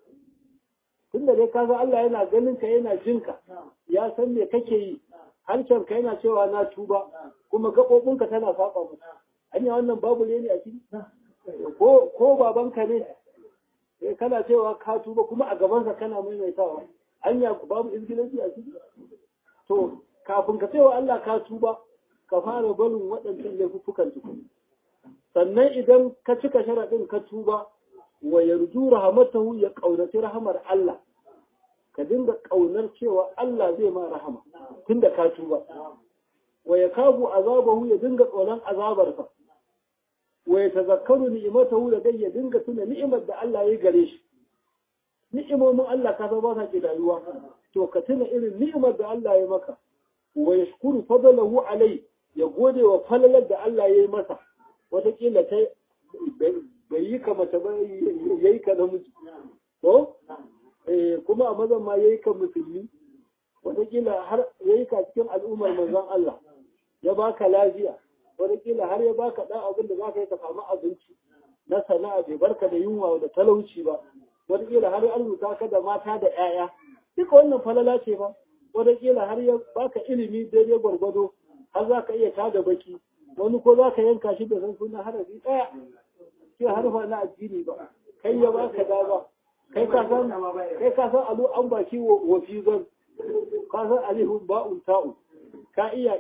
tunda dai kaga Allah yana ganin ka yana jin ka ya san me kake yi harshen ka yana cewa na tuba kuma gaɓoɓin ka tana saba masa anya wannan babu ne a ciki ko ko babanka ne kana cewa ka tuba kuma a gabansa kana maimaitawa anya babu izgilanci a ciki to kafin ka cewa Allah ka tuba ka fara barin waɗancan laifukan tukun sannan idan ka cika sharaɗin ka tuba wa yarju rahamatahu ya ƙaunaci rahamar Allah ka dinga ƙaunar cewa Allah zai ma rahama tunda ka tuba wa ya kafu azabahu ya dinga tsoron azabarsa wa ya tazakkaru ni'imatahu da dai ya dinga tuna ni'imar da Allah ya gare shi ni'imomin Allah ka ba sa kidayuwa to ka tuna irin ni'imar da Allah ya maka wa yashkuru fadlahu alai ya gode wa falalar da Allah ya yi masa wataƙila ta bai yi ka mace ba ya yi ka namiji ko kuma a mazan ma ya yi ka musulmi wataƙila har ya yi ka cikin al'ummar manzon Allah ya baka lafiya wataƙila har ya baka ɗan abin da za ka yi ka samu abinci na sana'a bai barka da yunwa da talauci ba wataƙila har an rubuta ka da mata da 'ya'ya duka wannan falala ce ba wataƙila har ya baka ilimi daidai gwargwado har za ka iya tada baki wani ko za ka yanka shi da san suna harafi ɗaya ke harfa na addini ba kai ya baka dama kai ka san kai ka san alu an baki wa fizan ka san alihun ba'un ta'u ka iya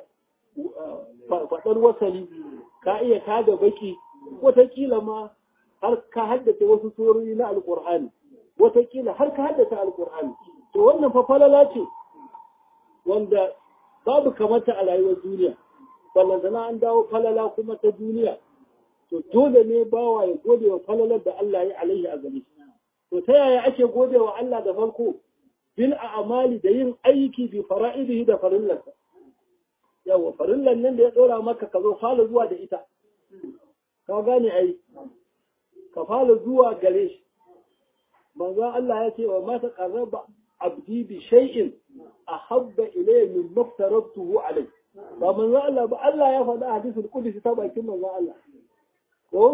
faɗar wasali ka iya tada baki wataƙila ma har ka haddace wasu surori na alƙur'ani wataƙila har ka haddace alƙur'ani to wannan fa falala ce wanda babu kamata a rayuwar duniya ballantana an dawo falala kuma ta duniya to dole ne bawa ya gode wa falalar da Allah ya alaihi a gare to ta yaya ake gode wa Allah da farko bil a'mali da yin aiki bi fara'idihi da farillarsa yawa farillan nan da ya dora maka ka zo fara zuwa da ita ka gane ai ka fara zuwa gare shi manzon Allah ya ce wa ma taqarraba abdi bi shay'in ahabba ilayya min maftaratuhu alayhi ba manzon Allah ba Allah ya faɗa hadisul qudsi ta bakin manzon Allah ko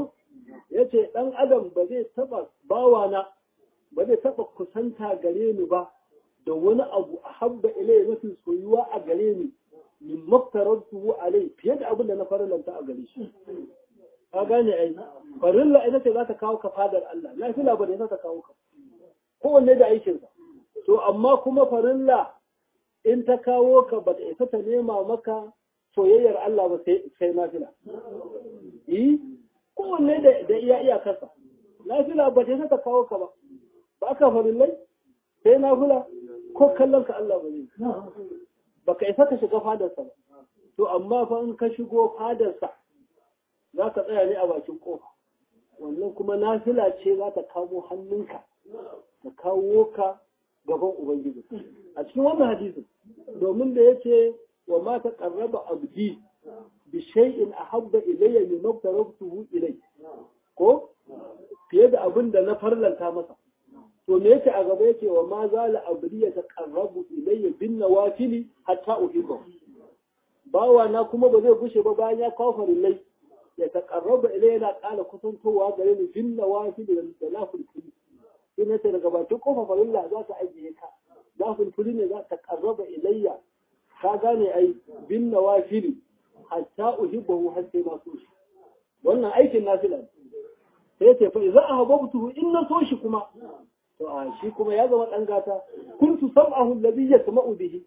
yace dan adam ba zai taba bawana ba zai taba kusanta gare ni ba da wani abu a habba ilai mafi soyuwa a gare ni min maftaratu alai fiye da abin da na farlanta a gare shi ka gane ai farilla ita ce za ta kawo ka fadar Allah nafila ba ne za ta kawo ka kowanne da aikinsa to amma kuma farilla in ta kawo ka ba ta isa ta nema maka soyayyar Allah ba sai nafila yi kowanne da iya iyakarsa nafila ba ta isa ta kawo ka ba ba ka farillai sai nafila ko kallon ka Allah ba zai ba ka isa ka shiga fadarsa ba to amma fa in ka shigo fadarsa za ka tsaya ne a bakin kofa wannan kuma nafila ce za ta kamo hannunka ta kawo ka gaban ubangiji a cikin wannan hadisin domin da yace wa ma ta qarraba abdi bi shay'in ahabba ilayya mimma taraktuhu ilay ko fiye da abin da na farlanta masa to me yake a gaba yake wa ma zala abdi ya taqarrabu ilayya bin nawafili hatta uhibbu bawa na kuma ba zai gushe ba bayan ya kawo farillai ya taqarraba ilayya na ƙara kusantowa gare ni bin nawafili da lafil kuli ina ce daga bakin kofa farilla za ta ajiye ka lafil kuli ne za ta qarraba ilayya ka gane ai bin nawafili hatta uhibbu har sai na so shi wannan aikin nafila ne sai ce fa idza ahabbtuhu in na so shi kuma to a shi kuma ya zama dan gata kuntu sam'ahu alladhi yasma'u bihi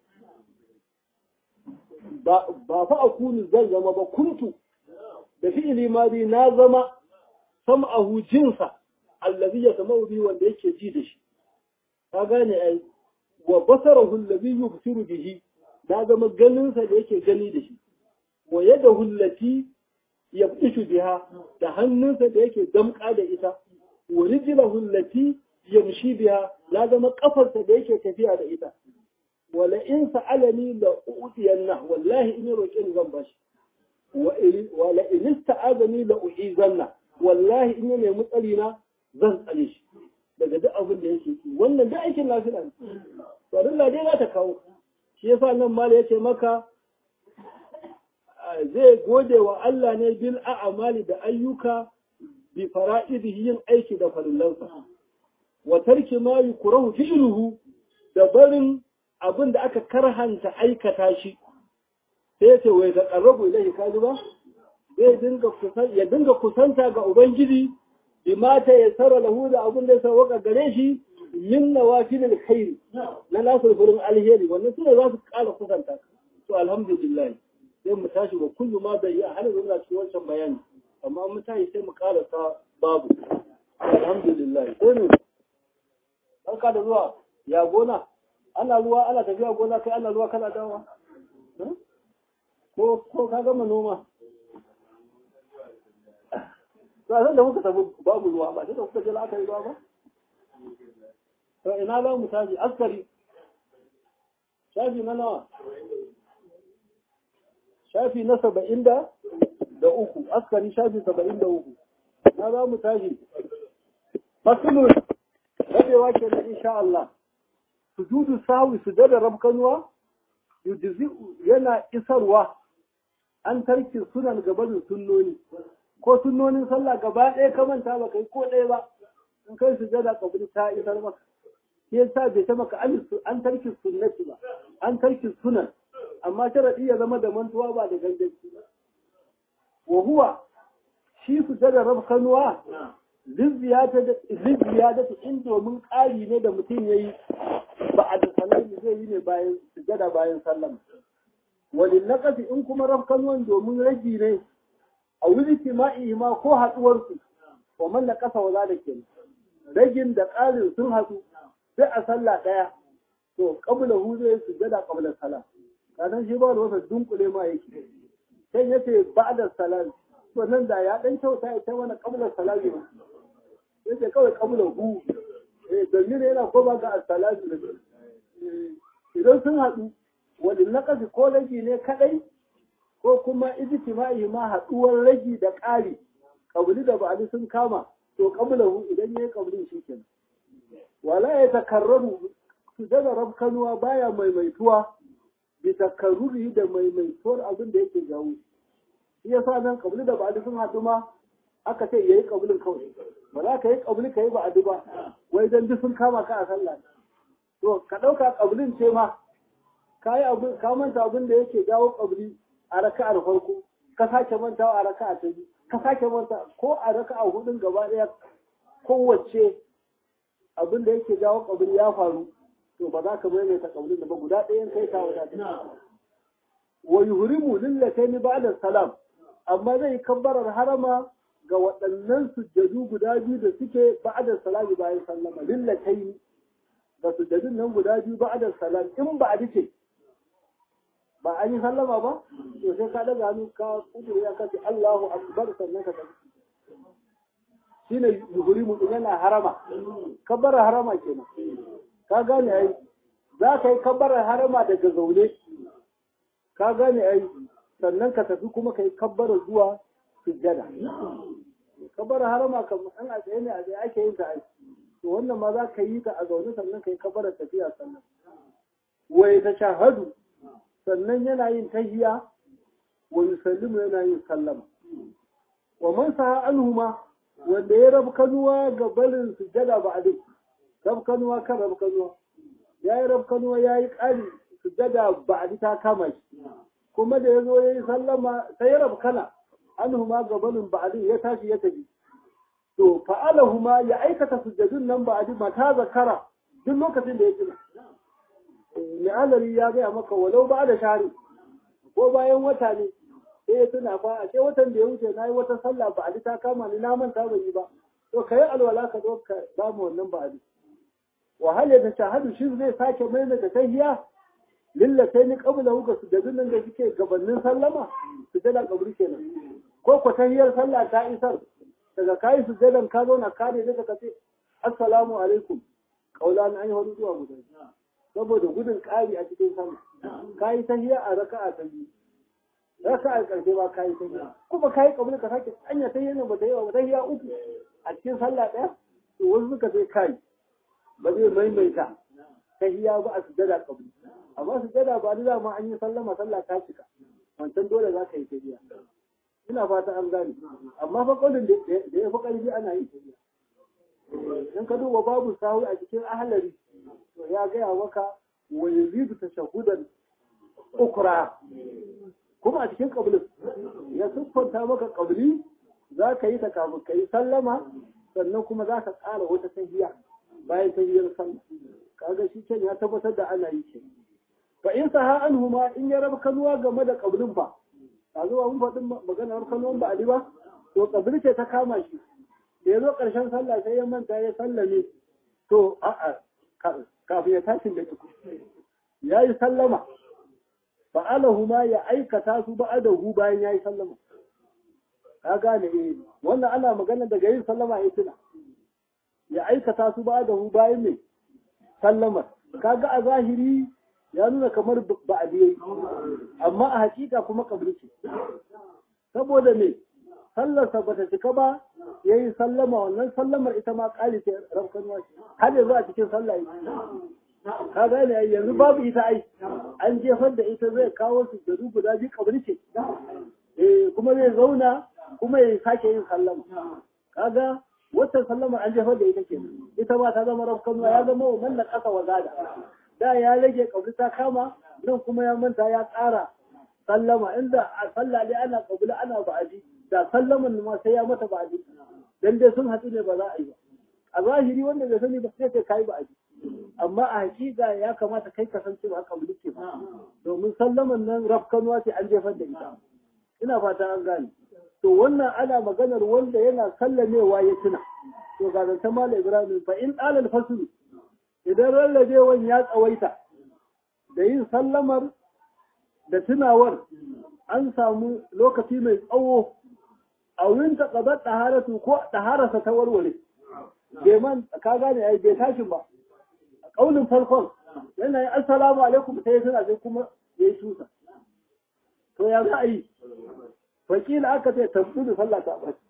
ba ba fa akunu zan zama ba kuntu da fi'ili madi na zama sam'ahu jinsa alladhi yasma'u bihi wanda yake ji da shi ka gane ai wa basarahu alladhi yubsiru bihi na zama ganin sa da yake gani da shi wa yadahu allati yabtishu biha da hannunsa da yake damƙa da ita wa rijlahu allati yamshi biha la zama kafarsa da yake tafiya da ita wala in sa'alani la u'tiyanna wallahi in roƙe ni zan bashi wala in ista'azani la u'izanna wallahi in ya nemi tsari na zan tsare shi daga duk abin da yake yi wannan da aikin lafiya ne to Allah dai za ta kawo shi yasa nan mala yace maka zai gode wa Allah ne bil a'amali da ayyuka bi fara'idihi yin aiki da farillansa wa tarki ma yukrahu fi'luhu da barin abin da aka karhanta aikata shi sai ya ce wai da qarrabu ilahi kaji ba zai dinga kusan ya dinga kusanta ga ubangiji bi mata ya sara lahu da abin da ya sauka gare shi min nawafilil khair na nasul furin alheri wannan sune za su kara kusanta to alhamdulillah sai mu tashi ba kullu ma bai yi a halin zuwa cikin wancan bayani amma mun tashi sai mu karasa babu alhamdulillah sai mu barka da zuwa ya gona ana ruwa ana tafiya gona kai ana ruwa kana dawa ko ko ka gama noma sai da muka tafi babu ruwa ba sai da kuka je aka yi ruwa ba to ina za mu tashi askari shafi na nawa shafi na saba'in da da uku askari shafi saba'in da uku na za mu tashi fasulun rabewa ke da insha Allah sujudu sawi sujada rabkanuwa yujzi yana isarwa an tarki sunan gabanin sunnoni ko sunnonin sallah gaba ɗaya ka manta ba kai ko ɗaya ba in kai sujada kabri ta isar maka shi yasa bai ta maka an tarki sunnati ba an tarki sunan amma sharadi ya zama da mantuwa ba da ganganci ba wa huwa shi sujada rabkanuwa lizziyadatu in domin ƙari ne da mutum ya yi ba a da salami zai yi ne bayan sujada bayan sallama walin naƙasi in kuma rafkanuwan domin ragi ne a wuri tima'i ma ko haɗuwarsu wa man na ƙasa wa da ke ragin da ƙarin sun haɗu sai a sallah ɗaya to ƙabla hu zai sujada ƙabla salam kasan shi ba da wasa dunkule ma yake sai yace ba da salam to nan da ya ɗan kyauta ya kai mana ƙabla salami ba yace kawai ƙabla hu eh domin yana koma ga as-salatu da idan sun haɗu wani naƙasi ko ragi ne kaɗai ko kuma ijtima'i ma haɗuwar ragi da ƙari kabuli da ba'ali sun kama to qablahu idan yayi qabli shi kenan wala ya takarraru su daga rabkanuwa baya maimaituwa bi takarruri da maimaituwar abin da yake jawo shi yasa nan qabli da ba'ali sun haɗu ma aka ce yayi kabulin kawai ba za ka yi kabuli ka yi ba adu ba wai dan duk sun kama ka a sallah to ka dauka kabulin ce ma ka yi abu ka manta abin da yake jawo kabuli a raka'ar farko ka sake mantawa a raka'a ta biyu ka sake manta ko a raka'a hudun gaba daya kowace abin da yake jawo kabuli ya faru to ba za ka maimaita kabulin da ba guda ɗayan kai ka wadata wa yuhrimu lillataini ba'da salam amma zai kabbarar harama ga waɗannan sujjadu guda biyu da suke ba'da salami bayan sallama lillataini ga sujjadun nan guda biyu ba'da salam in ba a dace ba an yi sallama ba to sai ka daga hannu ka kudure ya kace Allahu akbar sannan ka tafi shine yuhrimu din yana harama kabbara harama kenan ka gane ai za ka yi kabbara harama daga zaune ka gane ai sannan ka tafi kuma ka yi kabbara zuwa sujjada kabbara harama kan an a tsaye ne a tsaye ake yin ta ai to wannan ma za ka yi ta a zaune sannan ka yi kabbara tafiya sannan wa ya shahadu sannan yana yin tahiya wa yusallimu yana yin sallama wa man saha anhuma wanda ya rabu kanuwa ga barin sujjada ba a dai rabu kanuwa kan rabu kanuwa ya yi rabu kanuwa ya yi ƙari sujjada ba a ta kama shi kuma da ya zo ya yi sallama sai ya rabu kana anhuma ga barin ba a ya tashi ya tafi to fa'alahuma ya aikata sujjadun nan ba a mata zakara duk lokacin da ya tuna mai ya gaya maka walau ba da shari ko bayan wata ne sai ya tuna fa a ce watan da ya wuce na yi wata sallah ba a ta kama ni na manta ban yi ba to ka yi alwala ka zo ka samu wannan ba a wa ya ta shahadu shi zai sake maimaita tahiya lilla sai ni kabula huka su da nan da suke gabanin sallama su jada kaburi kenan ko ko tahiyar sallah ta isar daga kayi su jadan ka zo na kare daga ka ce assalamu alaikum kaulan an yi wani zuwa guda saboda gudun ƙari a cikin sama ka yi tahiya a raka'a ta biyu raka'a ƙarshe ba ka yi tahiya kuma ka yi ƙabli ka sake anya tahiya ne ba ta yi ba tahiya uku a cikin sallah ɗaya to wasu suka sai kai ba zai maimaita tahiya ba a sujada ƙabli amma sujada ba da ma an yi sallama sallah ta cika wancan dole za ka yi tahiya ina fata an gane amma fa ƙaulin da ya fi ƙarfi ana yi tahiya in ka duba babu sahu a cikin ahalari to ya gaya maka wa yazidu tashahudan ukra kuma a cikin kablin ya siffanta maka kabli za ka yi ta kafin ka yi sallama sannan kuma za ka ƙara wata tahiya bayan tahiyar sallah kaga shi can ya tabbatar da ana yi ce fa in saha anhuma in ya raba kanuwa game da kablin fa a zuwa mun faɗin maganar kanuwan ba ali ba to kabli ce ta kama shi da ya zo ƙarshen sallah sai ya manta ya sallame to a'a kafin ya tashin da tuku ya yi sallama fa'alahu ma ya aikata su ba'adahu bayan ya yi sallama ka gane eh wannan ana magana daga yin sallama ya tuna ya aikata su ba'adahu bayan mai sallama kaga a zahiri ya nuna kamar ba a yayi amma a hakika kuma kabri ce saboda me sallarsa ba ta cika ba ya yi sallama wannan sallamar ita ma ƙari ce rafkan wace har yanzu a cikin sallah ka gane yanzu babu ita ai an jefar da ita zai kawo su da guda biyu kabri ce eh kuma zai zauna kuma ya sake yin sallama kaga wata sallamar an jefar da ita ke ita ma ta zama rafkan ya zama wa mallan ƙasa wa gada da ya rage kabri ta kama nan kuma ya manta ya ƙara sallama inda a sallah dai ana kabila ana ba'adi da sallaman ma sai ya mata ba'adi dan dai sun hatsu ne ba za a yi ba a zahiri wanda bai sani ba sai kai kai ba'adi amma a hakika ya kamata kai ka san cewa haka mulki ba domin sallaman nan rafkanuwa ce an jefar da ita ina fata an gane to wannan ana maganar wanda yana sallamewa ya tuna to ga zanta mala ibrahim fa in alal fasl idan rarrabewan ya tsawaita da yin sallamar da tunawar an samu lokaci mai tsawo a wurin ta ƙabar ɗaharatu ko ɗahararsa ta warware bai man ka gane ai bai tashin ba a ƙaunin farkon yana yin assalamu alaikum sai suna sai kuma ya yi tusa to ya za a yi fakila aka ce tambu da sallah ta ɓaci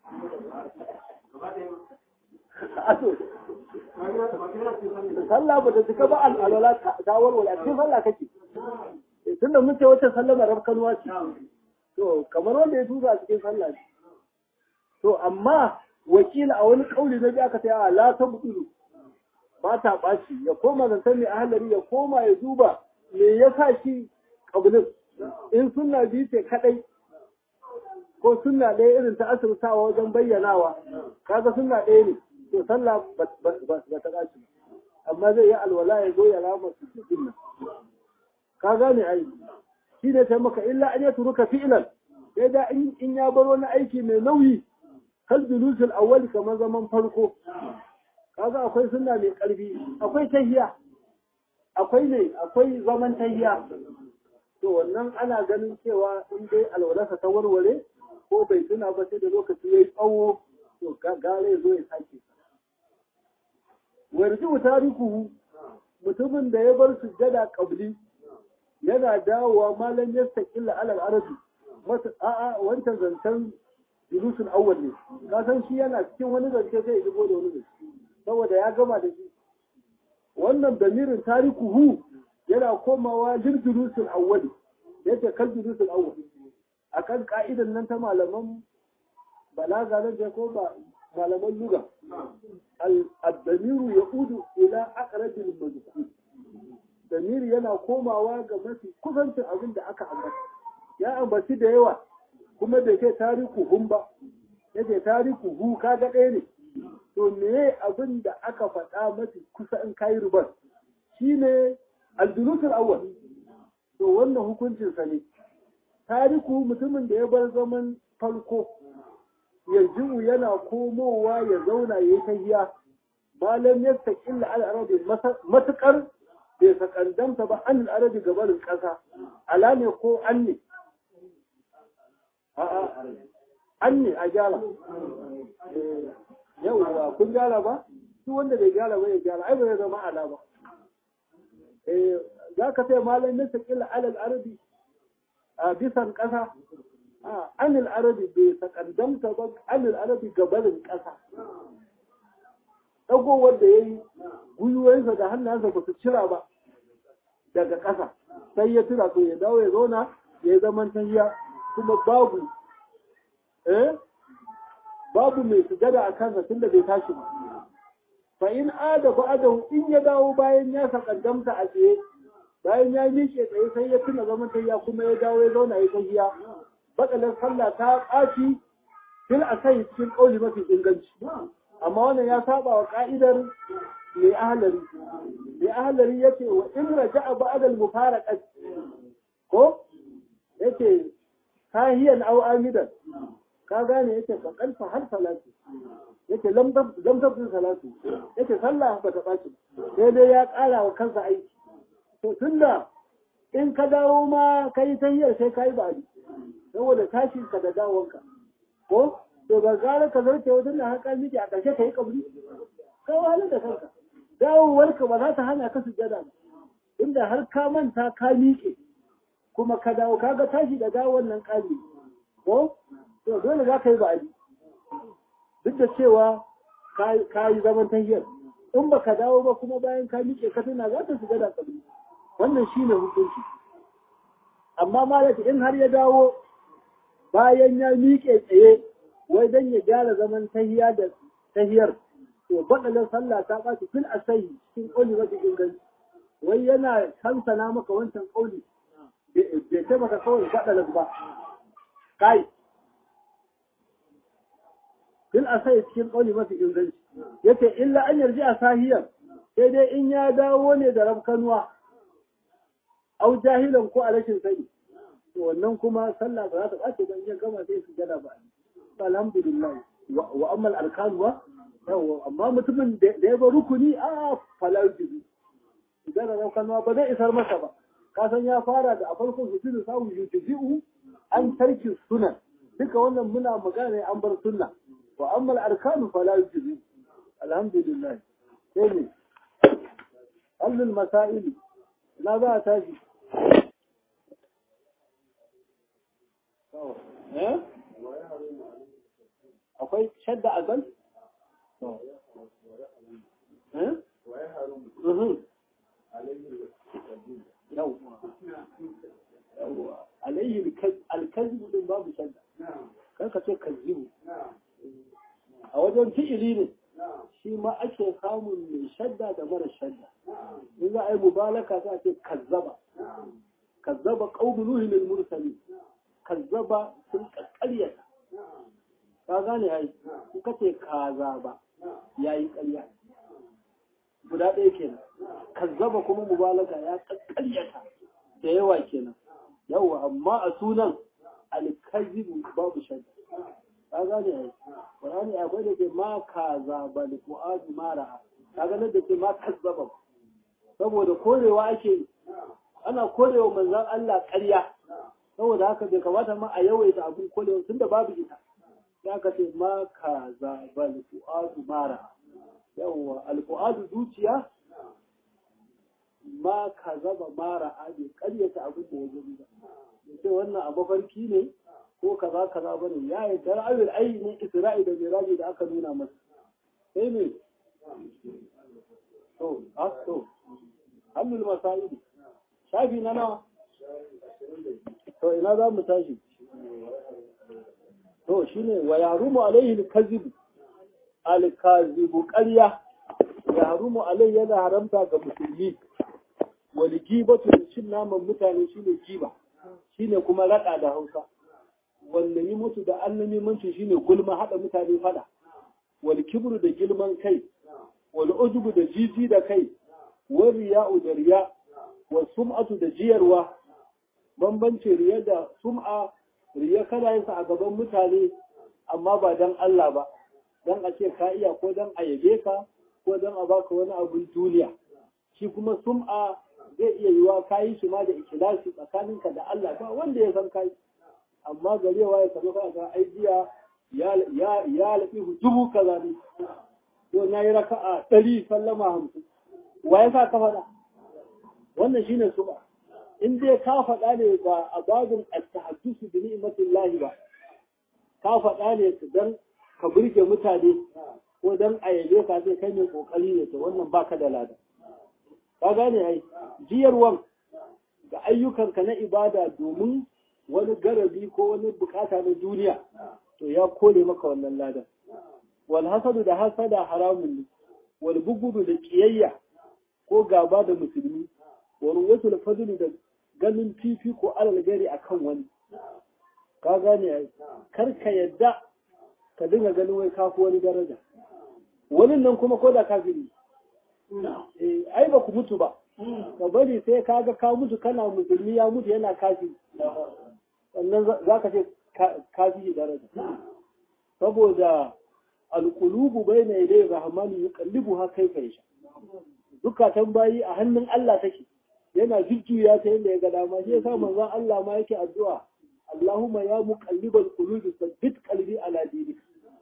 sallah ba ta cika ba al'alwala ta warware a cikin sallah kake tunda mun ce wacce sallama rafkanuwa ce to kamar wanda ya tusa a cikin sallah ne to amma wakila a wani kauli na biya aka ta la ta buɗulu ba ta ɓaci ya koma zantar mai ahalari ya koma ya duba me ya sa shi ƙabilin in suna biyu ce kaɗai ko suna ɗaya irin ta asirtawa wajen bayyanawa kaga suna ɗaya ne to sallah ba ta ɓaci amma zai yi alwala ya zo ya rama su cikin nan ka gane ai shi ne ta maka illa an ya turuka fi'ilan sai da in ya bar wani aiki mai nauyi kal julusul awwal kamar zaman farko kaga akwai sunna mai karfi akwai tahiya akwai ne akwai zaman tahiya to wannan ana ganin cewa in dai alwalarsa ta warware ko bai tuna ba sai da lokaci yayi tsawo to gare zo ya sake warji tarikuhu mutumin da ya bar sujjada qabli yana dawowa malam yastaqilla alal arabi a'a wancan zancen julusul awwal ne ka san shi yana cikin wani zance sai ya shigo da wani zance saboda ya gama da shi wannan damirin tarikuhu yana komawa lil julusul awwal yace kal julusul awwal akan ka'idan nan ta malaman balaga na ko ba malaman luga al-damiru yaudu ila aqrabil mazkur damiri yana komawa ga mafi kusancin abin da aka ambata ya ambaci da yawa kuma bai kai tariku hun ba yake tariku hu kaga ɗaya ne to me abin da aka faɗa mafi kusa in kayi rubar shine aldulusul awwal to wannan hukuncin sa ne tariku mutumin da ya bar zaman farko yanzu yana komowa ya zauna ya tahiya malam ya taƙilla al'arabi matukar bai sakandamta ba an al'arabi gabarin ƙasa ala ne ko an ne an ne a gyara yauwa kun gyara ba su wanda bai gyara ba ya gyara ai ba ya zama ala ba za ka sai malamin ta kila alal arabi a bisan ƙasa anil arabi bai sakandamta ba anil arabi gabarin ƙasa ɗagowar da ya yi gwiwoyinsa da hannunsa ba su cira ba daga ƙasa sai ya tura to ya dawo ya zauna ya yi zaman tahiya kuma babu eh babu mai sujada a kansa tunda bai tashi ba fa in ada ba'dahu in ya dawo bayan ya sakandamta a tsaye bayan ya miƙe tsaye sai ya tuna zaman tahiya kuma ya dawo ya zauna ya tahiya bakalar sallah ta ƙaci fil asai cikin ƙauli mafi inganci amma wannan ya saba wa ka'idar mai ahalari mai ahalari yace wa in raja'a ba'da al-mufaraqat ko yace sahiyan aw amidan ka gane yace fa kalfa har salatu yace lam lam tabin salatu yace sallah ba ta baci sai dai ya ƙara wa kansa aiki to tunda in ka dawo ma kai tahiyar sai kai ba saboda tashin ka da dawonka ko to ga gara ka zarce wajen da haka miki a ƙarshe ka yi kabri ka wahalar da kanka dawowarka ba za ta hana ka sujada ba inda har ka manta ka miƙe kuma ka dawo kaga tashi da dawon nan ƙali ko to dole za ka yi ba'adi duk da cewa ka yi zaman tahiyar in ba ka dawo ba kuma bayan ka miƙe ka tuna za ta sujada kabri wannan shine hukunci amma malaka in har ya dawo bayan ya miƙe tsaye wai dan ya gyara zaman tahiya da tahiyar to baɗalar sallah ta ɓaci fil asahi cikin ƙauli mafi inganci wai yana kansana maka wancan ƙauli bai ce maka kawai baɗalar ba kai fil asahi cikin ƙauli mafi inganci yace illa an yarji a sahiyar sai dai in ya dawo ne da rabkanuwa au jahilan ko a rashin sani to wannan kuma sallah ba za ta ɓace ba in ya gama sai su gada ba alhamdulillah wa amma al'arkan ba yawa amma mutumin da ya ba rukuni a falar jibi idan da raukan ba zai isar masa ba kasan ya fara da a farkon su da samun yutuji'u an tarki sunan duka wannan muna magana an bar sunna wa amma al'arkan falar jibi alhamdulillah sai ne allul masaili na za a tashi eh akwai shadda a gan? alayhi alkazibu din babu shadda kan ka ce kazibu fi'ili ne shi ma ake samun mai shadda da mara shadda in za a yi mubalaka sai a ce kazzaba kazzaba qaumu nuhin lil mursali kazzaba sun kakkaryata ka gane ai in ka ce kaza ba yayi ƙarya guda ɗaya kenan kazzaba kuma mubalaka ya kakkaryata da yawa kenan yawa amma a sunan alkazibu babu shadda ka gane ai qur'ani akwai da ke ma kaza bal fuadu mara ka ga da ke ma kazzaba saboda korewa ake ana korewa manzon Allah ƙarya saboda haka bai kamata ma a yawaita abin korewa tunda babu ita ya ka ce ma kaza bal fuadu mara yawa al fuadu zuciya ma kazaba mara bai ƙaryata abin da ya gani ba ce wannan a mafarki ne ko kaza kaza bane ya yi tara'ayul ayi ne isra'i da miraji da aka nuna masa sai ne to a to hannun masa'idi shafi na nawa to ina za mu tashi to shine wa yarumu alaihi alkazibu alkazibu ƙarya yarumu alaihi yana haramta ga musulmi wal gibatu da cin naman mutane shine giba shine kuma raɗa da hausa wanda yi mutu da annamimanci shine gulma haɗa mutane fada wal kibru da girman kai wal ujubu da jiji da kai wal riya'u da riya wal sum'atu da jiyarwa bambanci riya da sum'a riya kana yin sa a gaban mutane amma ba dan Allah ba dan a ce ka iya ko dan a yabe ka ko dan a baka wani abun duniya shi kuma sum'a zai iya yiwa kayi shi ma da ikhlasi tsakaninka da Allah ba wanda ya san kai amma garewa ya samu ka aidiya ya ya ya lafi dubu kaza ne to na yi raka'a ɗari sallama hamsin wa ya sa ka faɗa wannan shine sum'a in dai ka faɗa ne ba a babin at-tahaddusu bi ni'matillahi ba ka faɗa ne dan ka burge mutane ko dan a yabe ka sai kai mai kokari ne to wannan baka da lada ka gane ai jiyarwan ga ayyukanka na ibada domin wani garabi ko wani bukata na duniya to ya kore maka wannan ladan wal hasadu da hasada haramun ne wal bugudu da kiyayya ko gaba da musulmi wal ruwatul fadlu da ganin fifi ko alal gari akan wani ka gane ai kar ka yadda ka dinga ganin wai kafu wani daraja wani nan kuma ko da kafiri ai ba ku mutu ba ka bari sai ka ga ka mutu kana musulmi ya mutu yana kafi sannan za ka ce kafi daraja saboda alƙulubu bai na idai rahmani ya kallibu ha kai kai sha dukatan bayi a hannun Allah take yana jujjuya ta yadda ya ga dama shi yasa manzon Allah ma yake addu'a Allahumma ya muqallibal qulubi sabbit qalbi ala dinik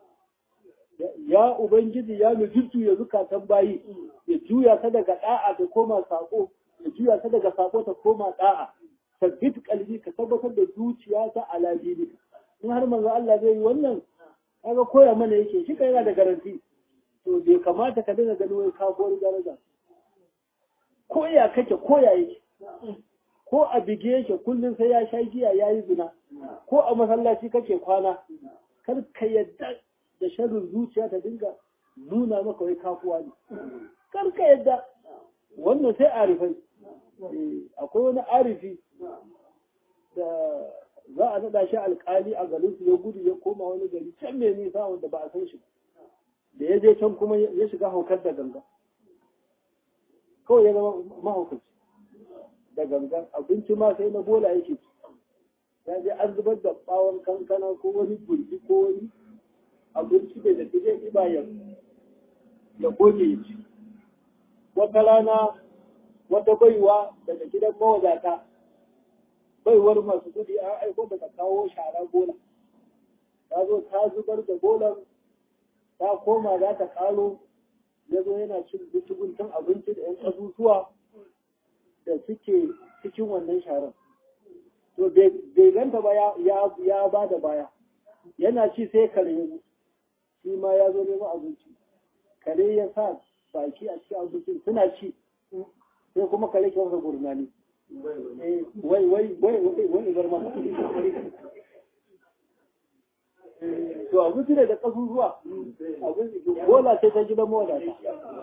ya ubangiji ya mu jujjuya zukatan bayi ya juya ta daga da'a ta koma sako ya juya ta daga sako ta koma da'a sabbit qalbi ka tabbatar da zuciya ta ala dinik in har manzo Allah zai yi wannan kaga koya mana yake shi kai yana da garanti to bai kamata ka dinga ganin wai ka gori daraja ko ya kake ko ya yake ko a bige yake kullum sai ya sha giya ya yi zina ko a masallaci kake kwana kar ka yadda da sharrin zuciya ta dinga nuna maka wai kafuwa ne kar ka yadda wannan sai arifai akwai wani arifi da za a naɗa shi alƙali a garin su ya gudu ya koma wani gari can mai nisa wanda ba a san shi da ya je can kuma ya shiga haukar da ganga kawai ya zama mahaukaci da gangan abinci ma sai na bola yake ci ya je an zubar da bawon kankana ko wani gurbi ko wani abinci da da zai ɗiba ya ya goge ya ci wata rana wata baiwa daga gidan mawadata baiwar masu kudi an aiko daga kawo shara bola ta zo ta zubar da bolan ta koma za ta karo ya zo yana cin guntun abinci da 'yan ƙasusuwa da suke cikin wannan sharan. To, bai ganta ba ya ba da baya, yana ci sai kare ya shi ma ya zo neman abinci. Kare ya sa baki a cikin abincin suna ci, sai kuma kare ke wasa gurnani. Wai, wai, wai, wai, wai, bar ma. to abinci ne da kasusuwa abinci bola ce ta gidan mawadata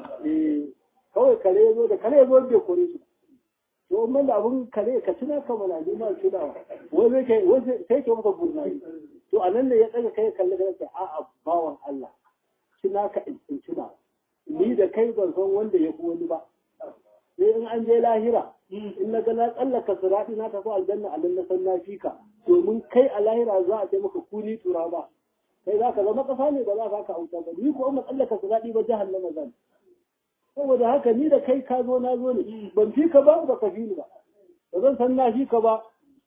kawai kare ya zo da kare ya zo bai kore su to in da abin kare ka tuna ka mana ne ma tunawa wai zai kai wai sai ke maka burnayi to a nan ne ya tsaga kai kalli da yake a'a bawan Allah tuna ka in tuna ni da kai ban san wanda ya fi wani ba sai in an je lahira in na ga na tsallaka sirati na tafi aljanna a nan na san na fika domin kai a lahira za a ce maka kuni tura ba kai za ka zama kasa ne ba za ka auta ba ni ko in tsallaka sirati ba jahannama zan saboda haka ni da kai ka zo na zo ne ban fi ka ba ba ka fi ni ba ba zan san na fi ka ba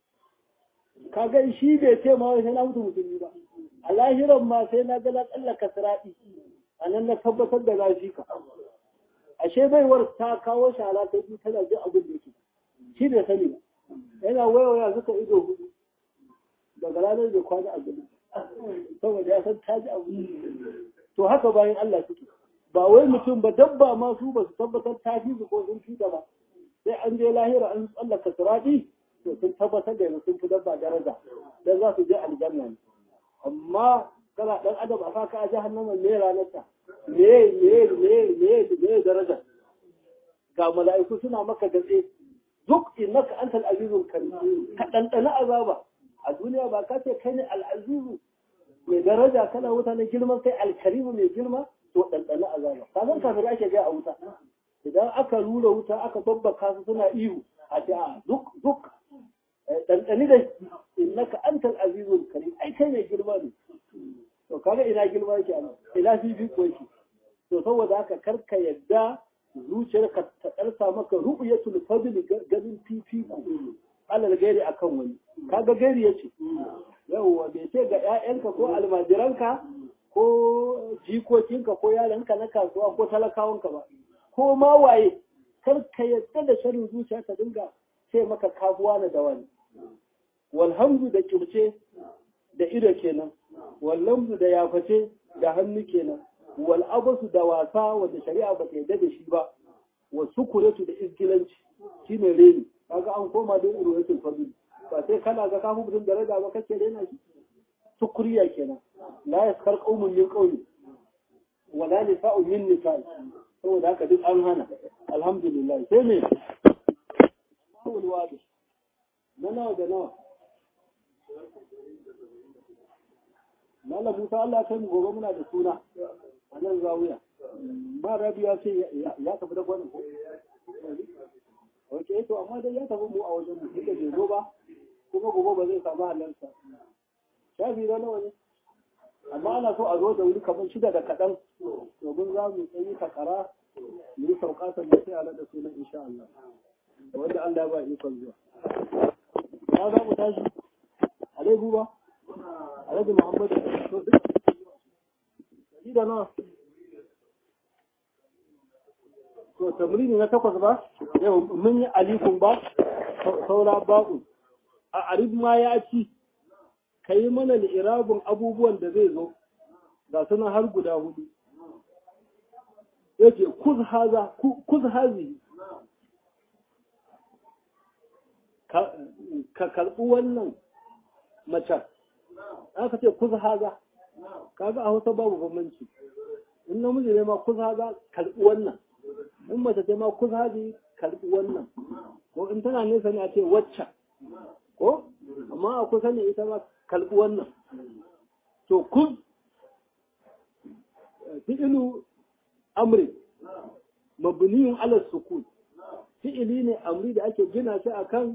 ka ga shi bai ce ma sai na mutu musulmi ba a lahiran ma sai na ga na tsallaka sirati a nan na tabbatar da na fi ka ashe baiwar ta kawo shara ta biyu tana jin abin da yake shi bai sani ba yana wayawaya suka ido hudu daga ranar da kwana a gudu saboda ya san ta ji abu to haka bayan Allah suke ba wai mutum ba dabba ma su ba su tabbatar ta fi su ko sun fi ba sai an je lahira an tsallaka sirati to sun tabbatar da sun fi dabba daraja dan za su je aljanna ne amma kana dan adam a saka a jahannama ne ranar ta me me me me me daraja ga mala'iku suna maka gatse duk innaka antal azizul karim ka dandana azaba a duniya ba ka ce kai ne al-azizu mai daraja kana wuta na girman kai al-karimu mai girma to dandana azaba ka san kafin ake ga a wuta idan aka rura wuta aka babbaka su suna ihu a ce a duk duk dandani da innaka antal azizul karim ai kai mai girma ne to kaga ina girma yake a ina fifi ko yake to saboda haka karka yadda zuciyarka ta ɗarsa maka ru'yatul fadli ganin fifiko alal gairi akan wani kaga gairi yace yawwa bai ce ga ƴaƴanka ko almajiranka ko jikokinka ko yaranka na kasuwa ko talakawanka ba ko ma waye kar ka yadda da sharin zuciya ka dinga ce maka kabuwa na da wani walhamdu da kirce da ido kenan wallamdu da yaface da hannu kenan wal abasu da wasa wanda shari'a ba ta yarda da shi ba wa sukuratu da izgilanci shine reni kaga an koma da ruwayatul fadl ba sai kana ga kafu mutum da raga ba kake rena shi sukuriya kenan la yaskar qaumun min qaumi wala nisa'u min nisa'i saboda haka duk an hana alhamdulillah sai me mawul wadi na nawa da nawa Malam Musa Allah kai mu gobe muna da suna a nan zawiya. Ba Rabi ya ce ya tafi da gwanin ko? Wace to amma dai ya tafi mu a wajen mu duka bai zo ba kuma gobe ba zai samu halarta. Shafi na nawa ne? Amma ana so a zo da wuri kamar shida da kaɗan domin za mu tsayi takara mu yi sauka sannan sai a naɗa sunan insha Allah. Wanda Allah ba ikon zuwa. Ya za mu tashi? Alai buba? Alhaji Muhammadu to duk da nawa to tamrini na takwas ba yau mun yi alikun ba saura ba'u a arif ma ya ci ka yi mana irabun abubuwan da zai zo ga sunan har guda hudu yake kuz hazi ka karɓi wannan macen aka ce kuza haza kaga a hausa babu bambanci in namiji ne ma kuza haza karbi wannan in mace ce ma kuza hazi karbi wannan ko in tana nesa ne a ce waccan ko amma a kusa ne ita ma karbi wannan to kuz fi'ilu amri mabniyun ala sukun fi'ili ne amri da ake gina shi akan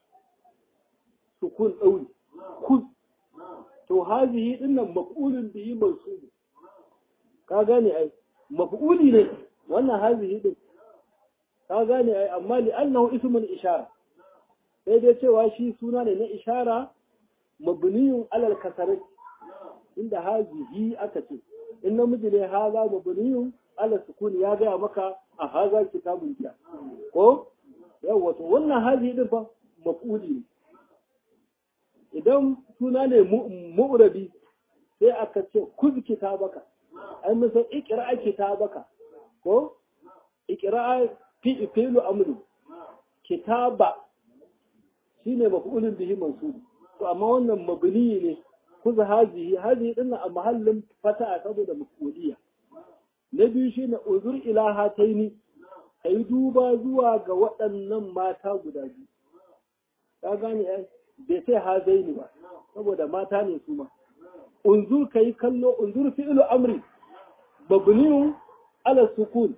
sukun ɗauri kuz to hazihi dinnan maf'ulun bihi mansub ka gane ai maf'uli ne wannan hazihi din ka gane ai amma li annahu ismun ishara sai dai cewa shi suna ne na ishara mabniyun alal kasarati inda hazihi aka ce in namiji ne haza mabniyun ala sukun ya gaya maka a haza kitabun jiya ko yawa to wannan hazihi din fa maf'uli ne idan suna ne mu'rabi sai aka ce kuz kitabaka ai musan ikra kitabaka ko ikra fi fi'lu amru kitaba shine maf'ulun bihi mansub to amma wannan mabni ne kuza hazihi hazihi din a mahallin fata saboda maf'uliyya na biyu shine uzur ila hataini kai duba zuwa ga waɗannan mata guda biyu ka gane ai bai sai hazaini ba saboda mata ne su ma unzur kai kallo unzur fi'lu amri mabniun ala sukun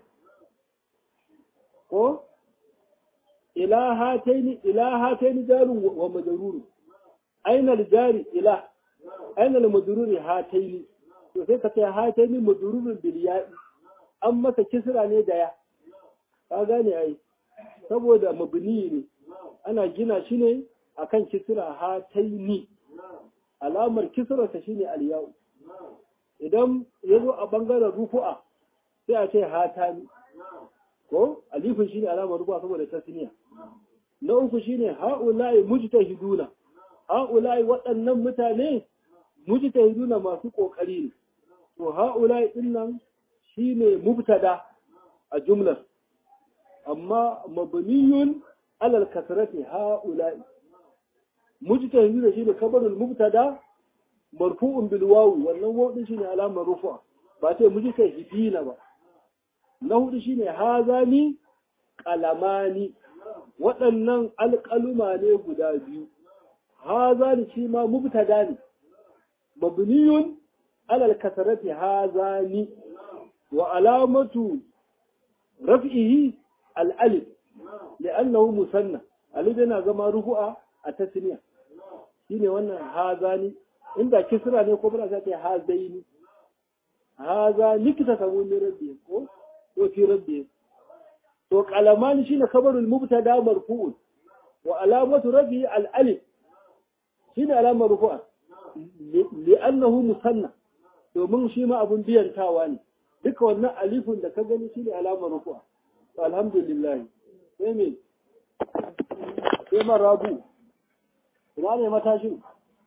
ko ila hataini ila hataini jarun wa majrurun aina al-jari ila aina al-majruri hataini to sai ka ce hataini majrurun bil ya'i an masa kisra ne da ya ka gane ai saboda mabni ne ana gina shi ne akan kisra hataini alamar kisra ta shine al-ya'u idan yazo a bangaren rufu'a sai a ce hatani ko alifin shine alamar rufu'a saboda tasniya na uku shine ha'ula'i mujtahiduna ha'ula'i waɗannan mutane mujtahiduna masu ƙoƙari ne to ha'ula'i din nan shine mubtada a jumlar amma mabniyun alal kasrati ha'ula'i mujtahiduna shine kabarul mubtada marfu'un bil wawi wannan wawu din shine alamar rufa ba sai mujtahidina ba na hudu shine hazani qalamani waɗannan alƙaluma ne guda biyu hazani shi ma mubtada ne mabniyun alal kasarati hazani wa alamatu raf'ihi al-alif li'annahu musanna alif yana zama rufu'a a tasniya shine wannan hazani inda kisra ne ko ba za ta hazaini hazani kita samu ne rabbi ko ko fi rabbi to qalamani shine khabarul mubtada marfu'un wa alamatu rafi al-alif shine alamar rufu'a li'annahu musanna domin shi ma abun biyantawa ne duka wannan alifun da ka gani shine alamar rufu'a to alhamdulillah sai me sai marabu ina ne matashin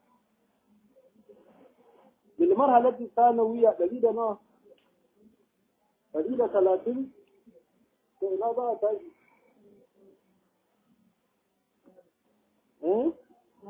bil marhalati sanawiyya dari da nawa dari da talatin to ina za a tashi eh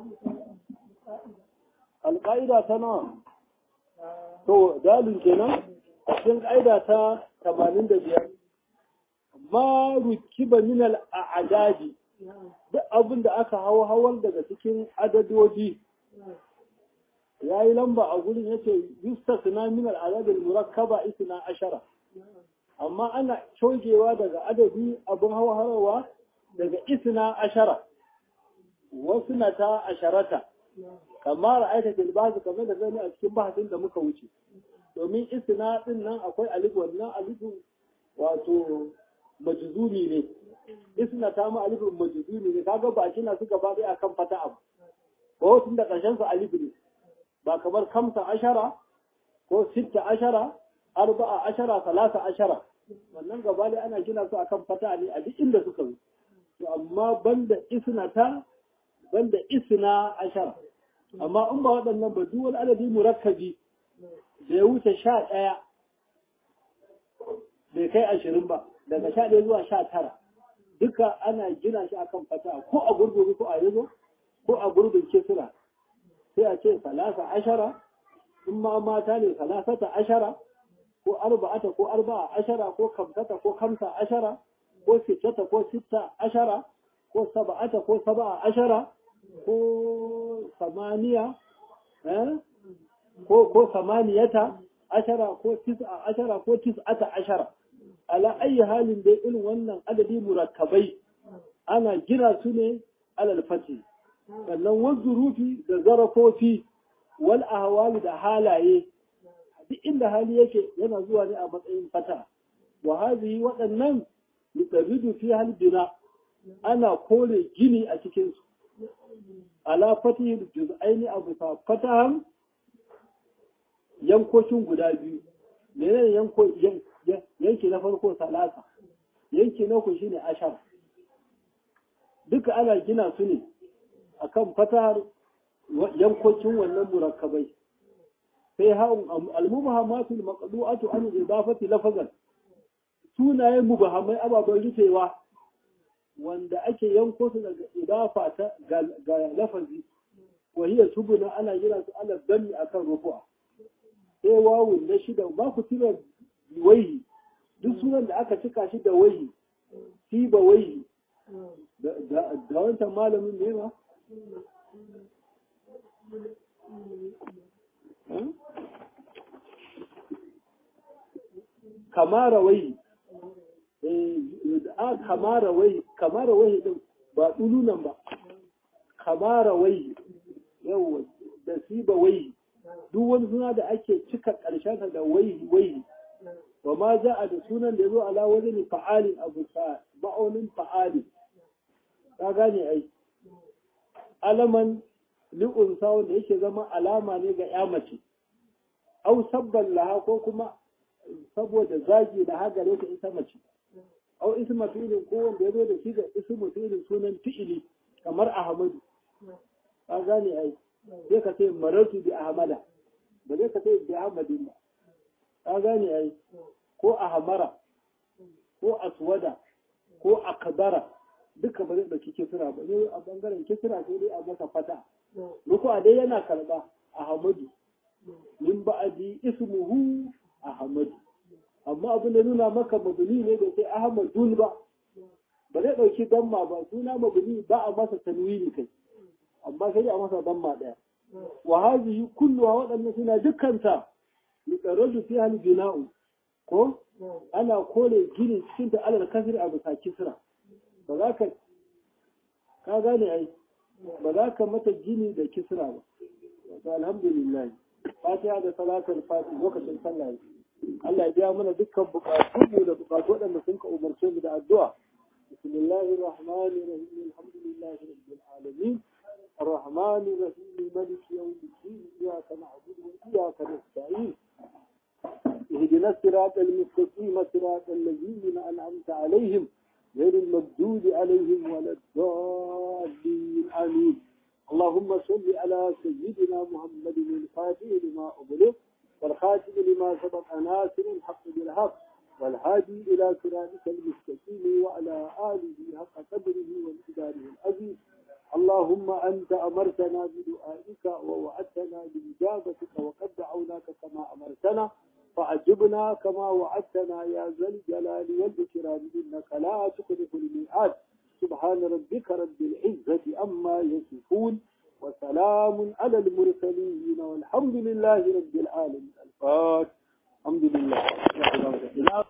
alƙa'ida ta nawa to dalin kenan a cikin ƙa'ida ta tamanin da biyar ma rukiba min al'adadi duk abin da aka hawa hawar daga cikin adadodi ya yi lamba a gurin yace yustasna min al'adadil murakkaba isna ashara amma ana cogewa daga adadi abin hawa hawa daga isna ashara wasu na ta asharata kamar aita tilbazu kamar da gani a cikin bahasin da muka wuce domin isna din nan akwai alif wannan alifu wato majzumi ne isna ta ma alifin majzumi ne kaga ba kina su gaba dai akan fata abu ko tun da karshen su alif ne ba kamar kamsa ashara ko sitta ashara arba'a ashara salasa ashara wannan gaba dai ana gina su akan fata ne a duk inda suka zo to amma banda isnata banda isna ashara amma in ba waɗannan ba duk wani adadi murakkabi da ya wuce sha ɗaya bai kai ashirin ba daga sha ɗaya zuwa sha tara duka ana gina shi akan fata ko a gurguru ko a yazo ko a gurbin kisra sai a ce salasa ashara in ma mata ne salasata ashara ko arba'ata ko arba'a ashara ko kamsata ko kamsa ashara ko sittata ko sitta ashara ko saba'ata ko saba'a ashara ko samaniya ko ko samaniyata ashara ko tis'a ashara ko tis'ata ashara ala ayi halin dai irin wannan adadi murakkabai ana gina su ne alal fati sannan wazurufi da zarafofi wal ahwali da halaye duk inda hali yake yana zuwa ne a matsayin fata wa hadhihi waɗannan yutabidu fi hal bina ana kore gini a cikin su ala fatihil juz'aini abu fa fatahan yankokin guda biyu menene yanko yanki na farko salasa yanki na uku shine ashar duka ana gina su ne akan fatahar yankokin wannan murakkabai sai ha'un al-mubahamatul maqdu'atu an idafati lafazan sunayen mubahamai ababen rufewa wanda ake yanko su daga idafa ta ga lafazi wahiyar tubuna ana gina su ala dami akan rufu'a sai wawun na shida ba ku tuna waihi duk sunan da aka cika shi da waihi shi ba waihi da wancan malamin ne ba kamara waihi a kamara waihi kamara waihi din ba tsulunan ba kamara waihi yawa da siba waihi duk wani suna da ake cika ƙarshen da waihi waihi wa ma za a da sunan da ya zo ala wajen fa'alin abu sa ma'aunin fa'alin ka gane ai alaman li'unsa wanda yake zama alama ne ga ya mace au sabban laha ko kuma saboda zagi da hagare ta ita mace au isma fi'ilin ko wanda ya zo da shi ga ismu fi'ilin sunan fi'ili kamar ahmadu ka gane ai sai ka ce marartu bi ahmada ba zai ka ce bi ahmadin ba ka gane ai ko ahmara ko aswada ko akbara duka ba zai ɗauki kisira ba zai a bangaren kisira sai dai a masa fata Ruku a dai yana karɓa Ahmadu min ba'adi ismuhu Ahmadu amma abin da nuna maka mabuni ne da sai Ahmadun ba ba zai ɗauki damma ba suna mabuni ba a masa tanwini kai amma sai a masa damma ɗaya wa hazihi kulluha waɗannan suna dukkanta yuqarraju fi hal bina'u ko ana kore gini cikin da alal kasri a bisa kisra ba za ka ka gane ai ba za ka mata gini da kisra ba to alhamdulillah fatiha da salatul fatiha lokacin sallah Allah ya biya mana dukkan bukatu mu da bukatu waɗanda sun ka umarce mu da addu'a bismillahir rahmanir rahim alhamdulillahi rabbil alamin الرحمن الرحيم مالك يوم الدين إياك نعبد وإياك نستعين اهدنا الصراط المستقيم صراط الذين أنعمت عليهم غير المردود عليهم ولا الضالين آمين اللهم صل على سيدنا محمد الفاتح لما أغلق والخاتم لما سبق ناصر الحق بالحق والهادي إلى صراطك المستقيم وعلى آله حق قدره ومقداره العزيز اللهم أنت أمرتنا بدعائك ووعدتنا بإجابتك وقد دعوناك كما أمرتنا فعجبنا كما وعدتنا يا ذا الجلال والإكرام إنك لا تخلف الميعاد سبحان ربك رب العزة أما يصفون وسلام على المرسلين والحمد لله رب العالمين الفاتح الحمد لله